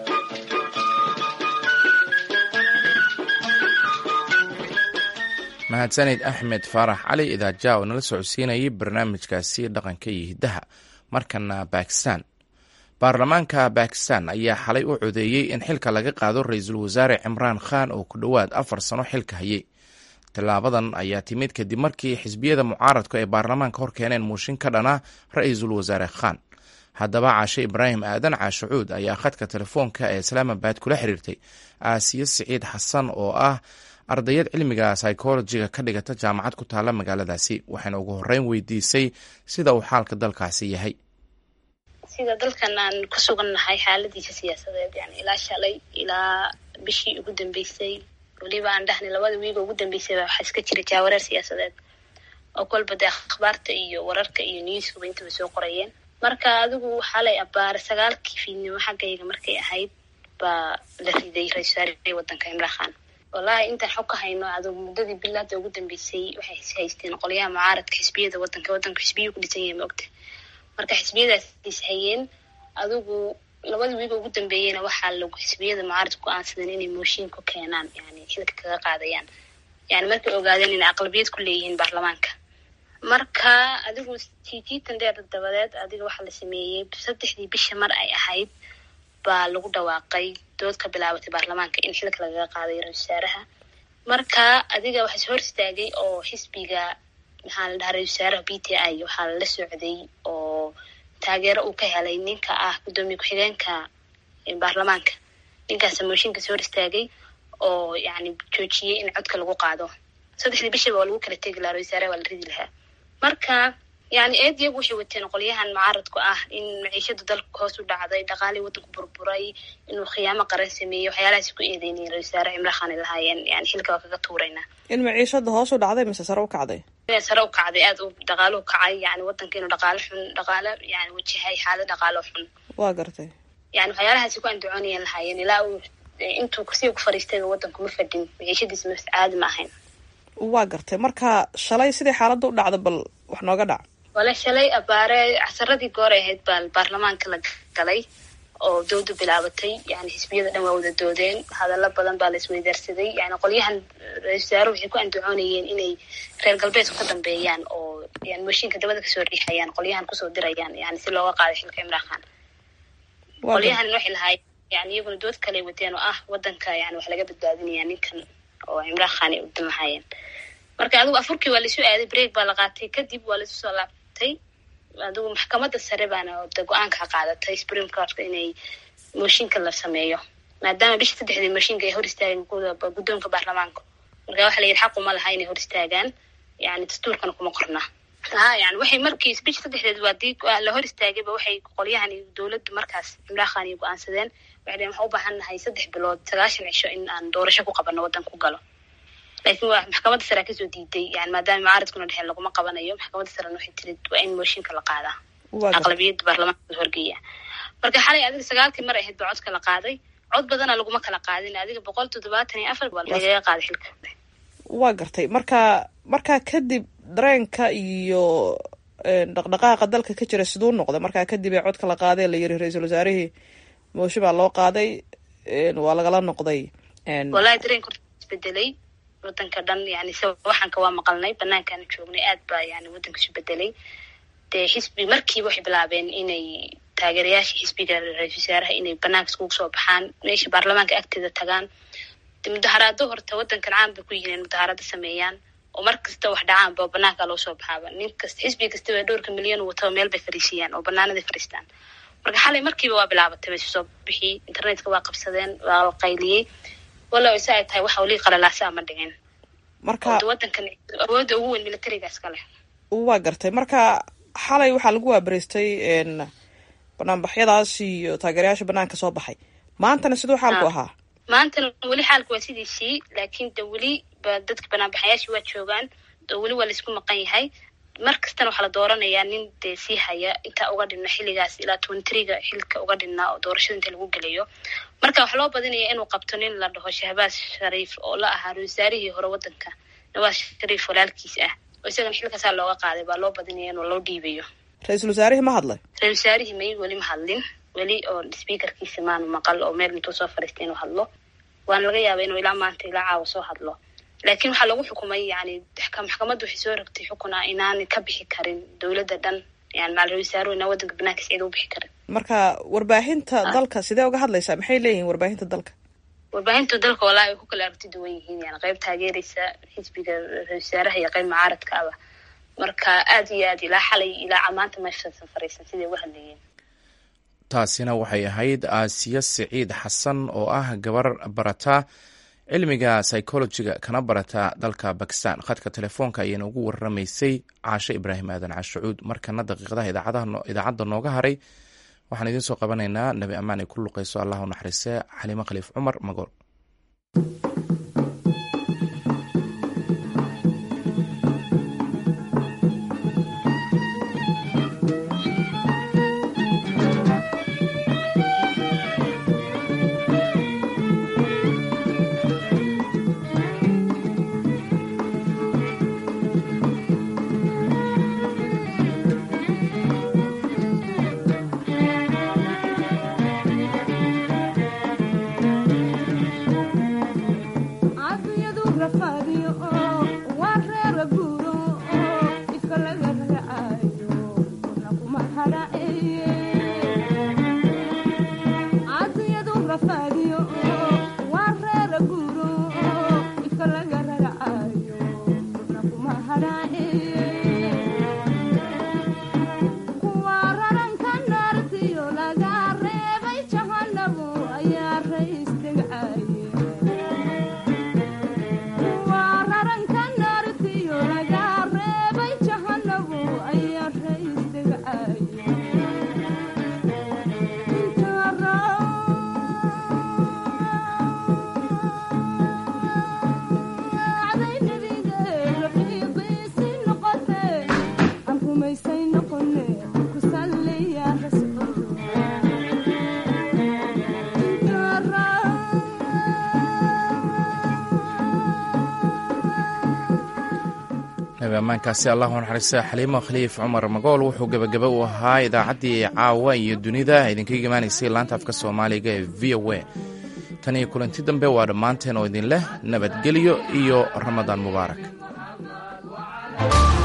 mahadsanid axmed faarax cali idaaja oo nala socodsiinayay barnaamijkaasi dhaqanka iyo hiddaha markana bakistan baarlamaanka bakistan ayaa xalay u codeeyey in xilka laga qaado ra-iisul wasaare cimraan khan oo ku dhowaad afar sano xilka hayay tallaabadan ayaa timid kadib markii xisbiyada mucaaradku ay baarlamaanka hor keeneen muushin ka dhana ra-iisul wasaare khan haddaba caashe ibraahim aadan caashacuud ayaa khadka telefoonka ee islaamabad kula xiriirtay aasiye siciid xasan oo ah ardayad cilmiga psychologiga ka dhigata jaamacad ku taalla magaaladaasi waxayna ugu horreyn weydiisay sida uu xaalka dalkaasi yahay sida dalkan aan ku sugannahay xaaladiisa siyaasadeed yani ilaa shalay ilaa bishii ugu dambeysay weliba aan dhahnay labada wiiga ugu dambeysayba waxaa iska jira jaawareer siyaasadeed oo kolba dee akhbaarta iyo wararka iyo newskuba intaba soo qorayeen marka adigu waxaa lay abbaara sagaalkii fiidnimo xaggayga markay ahayd baa la riday ra-isul wasaarihii waddanka imraan khan wallaahi intaan xog ka hayno adug muddadii bilaada ugu dambeysay waxay haysteen qolyaha mucaaradka xisbiyada waddanka waddanka xisbiyu ku dhisan yahay maogta marka xisbiyadaas is hayeen adigu labada wiiga ugu dambeeyeyna waxaa lagu xisbiyada mucaaradka go-aansadeen inay mooshin ku keenaan yani xilka kaga qaadayaan yani markay ogaadeen inay aqlabiyad ku leeyihiin baarlamaanka marka adigu jijiitan dheer dabadeed adiga waxaa la sameeyey saddexdii bisha mar ay ahayd baa lagu dhawaaqay dood ka bilaabatay baarlamaanka in xilka lagaga qaaday ra-isul wasaaraha marka adiga waxaa is hor istaagay oo xisbiga maxaa la dhahaa ra-isul wasaaraha b t i waxaa lala socday oo taageero uu ka helay ninka ah guddoomiye ku-xigeenka baarlamaanka ninkaasa mooshinka is hor istaagay oo yani joojiyey in codka lagu qaado saddexdii bishiba waa lagu kala tegi lahaa ra-isul wasaaraha waa la ridi lahaa marka yani eed iyagu waxay wateen qolyahan mucaaradku ah in maciishada dalka hoos u dhacday dhaqaalii waddanku burburay inuu khiyaamo qaran sameeyey waxyaalahaas ku eedeynayeen ra-isul wasaare cimraan khan ay lahaayeen yani xilka waa kaga tuuraynaa in maciishada hoos u dhacday mise sare u kacday inay sare u kacday aada u dhaqaaluhu kacay yani waddanka inuu dhaqaalo xun dhaqaalo yani wajahay xaalad dhaqaalo xun waa gartay yani waxyaalahaasi ku andacoonayeen lahaayeen ilaa uu intuu kursiga ku fariistayba waddanku ma fadhin maciishadiisa ma caadi ma ahayn waa gartay marka shalay sidii xaaladda u dhacda bal wax nooga dhac wale shalay abaare casaradii goor ay ahayd baa baarlamaanka la galay oo doodu bilaabatay yani xisbiyada dhan waa wada doodeen hadallo badan baa la isweydaarsaday yani qolyahan ra-isul wasaare waxay ku andacoonayeen inay reer galbeedku ka dambeeyaan oo yani mooshinka dabada kasoo riixayaan qolyahan kusoo dirayaan yani si looga qaaday xilka imraan khan qolyahan waxay lahaayeen yani iyaguna dood kaley wateen oo ah waddanka yani wax laga badbaadinaya ninkan oo cimraan khan ay u damahayeen marka adigu afurkii waa laisu aaday break baa la qaatay kadib waa laisu soo laabtay adigu maxkamadda sare baana de go-aanka qaadatay supreme courtka inay mooshinka la sameeyo maadaama bisha saddexdii mooshinka ay hor istaageen guddoonka baarlamaanka marka waxa la yidhi xaq uma laha inay hor istaagaan yani dastuurkana kuma qorna ha yani waxay markii bisha saddexdeed waa dii la hor istaagayba waxay qolyahan iyo dowladdu markaas cimraan khan iyo go-aansadeen waxay dheen waxaan u baahan nahay saddex bilood sagaashan cisho in aan doorasho ku qabano waddan ku galo laakiin waa maxkamadda sare kasoo diiday yani maadaama mucaaradkuna dheheen laguma qabanayo maxkamadda sarena waxay tiri waa in mooshinka la qaadaa aqlabiyadda baarlamaanka la horgeeya marka xalay adiga sagaalkii mar ahayd ba codka la qaaday cod badana laguma kala qaadin adiga boqol toddobaatan iyo afar baa lagaga qaaday xilka waa gartay marka markaa kadib dareenka iyo dhaqdhaqaaqa dalka ka jira siduu noqday markaa kadib ee codka la qaaday la yiri ra-iisul wasaarihii mooshe baa loo qaaday waa lagala noqday wallahi dareenka isbedelay wadanka dhan yani se waxaanka waa maqalnay banaankaana joognay aad baa yani wadanka isu bedelay dee xisbi markiiba waxay bilaabeen inay taageerayaasha xisbiga ra-isul wasaaraha inay banaanka iskugu soo baxaan meesha baarlamaanka agteeda tagaan mudaharaado horta wadankan caan bay ku yihiin in mudaharaado sameeyaan oo mar kasta wax dhacaanba oo banaanka loo soo baxaaba nin kasta xisbi kastaba dhowrka milyan wataba meel bay fariisiyaan oo banaanaday fariistaan marka xalay markiiba waa bilaabatay bay soo bixi internetka waa qabsadeen waa la qayliyey walow isa ay tahay waxa weli qalalaasa ama dhicin marka wadankan awoodda ugu weyn militarigaas ka leh waa gartay marka xalay waxaa lagu waabariistay banaanbaxyadaas iyo taageerayaasha banaanka soo baxay maantana siduu xaalku ahaa maantana weli xaalku waa sidiisii laakiin de weli ba dadka banaanbaxayaashii waa joogaan oo weli waa laisku maqan yahay mar kastana waxaa la dooranayaa nin dee sii haya intaa uga dhinna xilligaas ilaa twentriga xilka uga dhinnaa oo doorashada inta lagu gelayo marka waxaa loo badinaya inuu qabto nin la dhaho shahbaaz shariif oo la ahaa ra-wasaarihii hore wadanka nawaas shariif walaalkiis ah oo isagana xilkaasaa looga qaaday baa loo badinaya inuu loo dhiibayo ra-iisul wasaarihii ma hadlay ra-isul wasaarihii may weli ma hadlin weli oo speakerkiisa maanu maqal oo meel intuu soo fariistay inuu hadlo waana laga yaaba inuu ilaa maanta ilaa caawa soo hadlo laakiin waxaa lagu xukumay yani maxkamaddu waxay soo rogtay xukun ah inaanay ka bixi karin dowladda dhan yani macal ra-isul wasaaruhu inaan wadanka banaankiis cid u bixi karin marka warbaahinta dalka sidee uga hadlaysaa maxay leeyihiin warbaahinta dalka warbaahinta dalka walaa ay ku kala aragti duwan yihiin yani qayb taageeraysa xisbiga ra-isul wasaaraha iyo qayb mucaaradka aba marka aad iyo aad ilaa xalay ilaa maanta meeshaasan fariisan siday uga hadlayeen taasina waxay ahayd aasiya siciid xasan oo ah gabar barata cilmiga psychologiga kana barata dalka bakistan khadka telefoonka ayayna ugu waramaysay caashe ibraahim aadan cashucuud markana daqiiqadaha idaacadda nooga haray waxaan idiin soo qabanaynaa nabi ammaan ay ku luqayso allah u naxariise xaliimo khaliif cumar magool amaankaasi allahu naxariista xaliimo khaliif cumar magool wuxuu gebagaba u ahaa idaacaddii caawa iyo dunida idinkaga imaanaysay laanta afka soomaaliga ee v o a tan iyo kulanti dambe waa dhammaanteen oo idin leh nabadgelyo iyo ramadaan mubaarak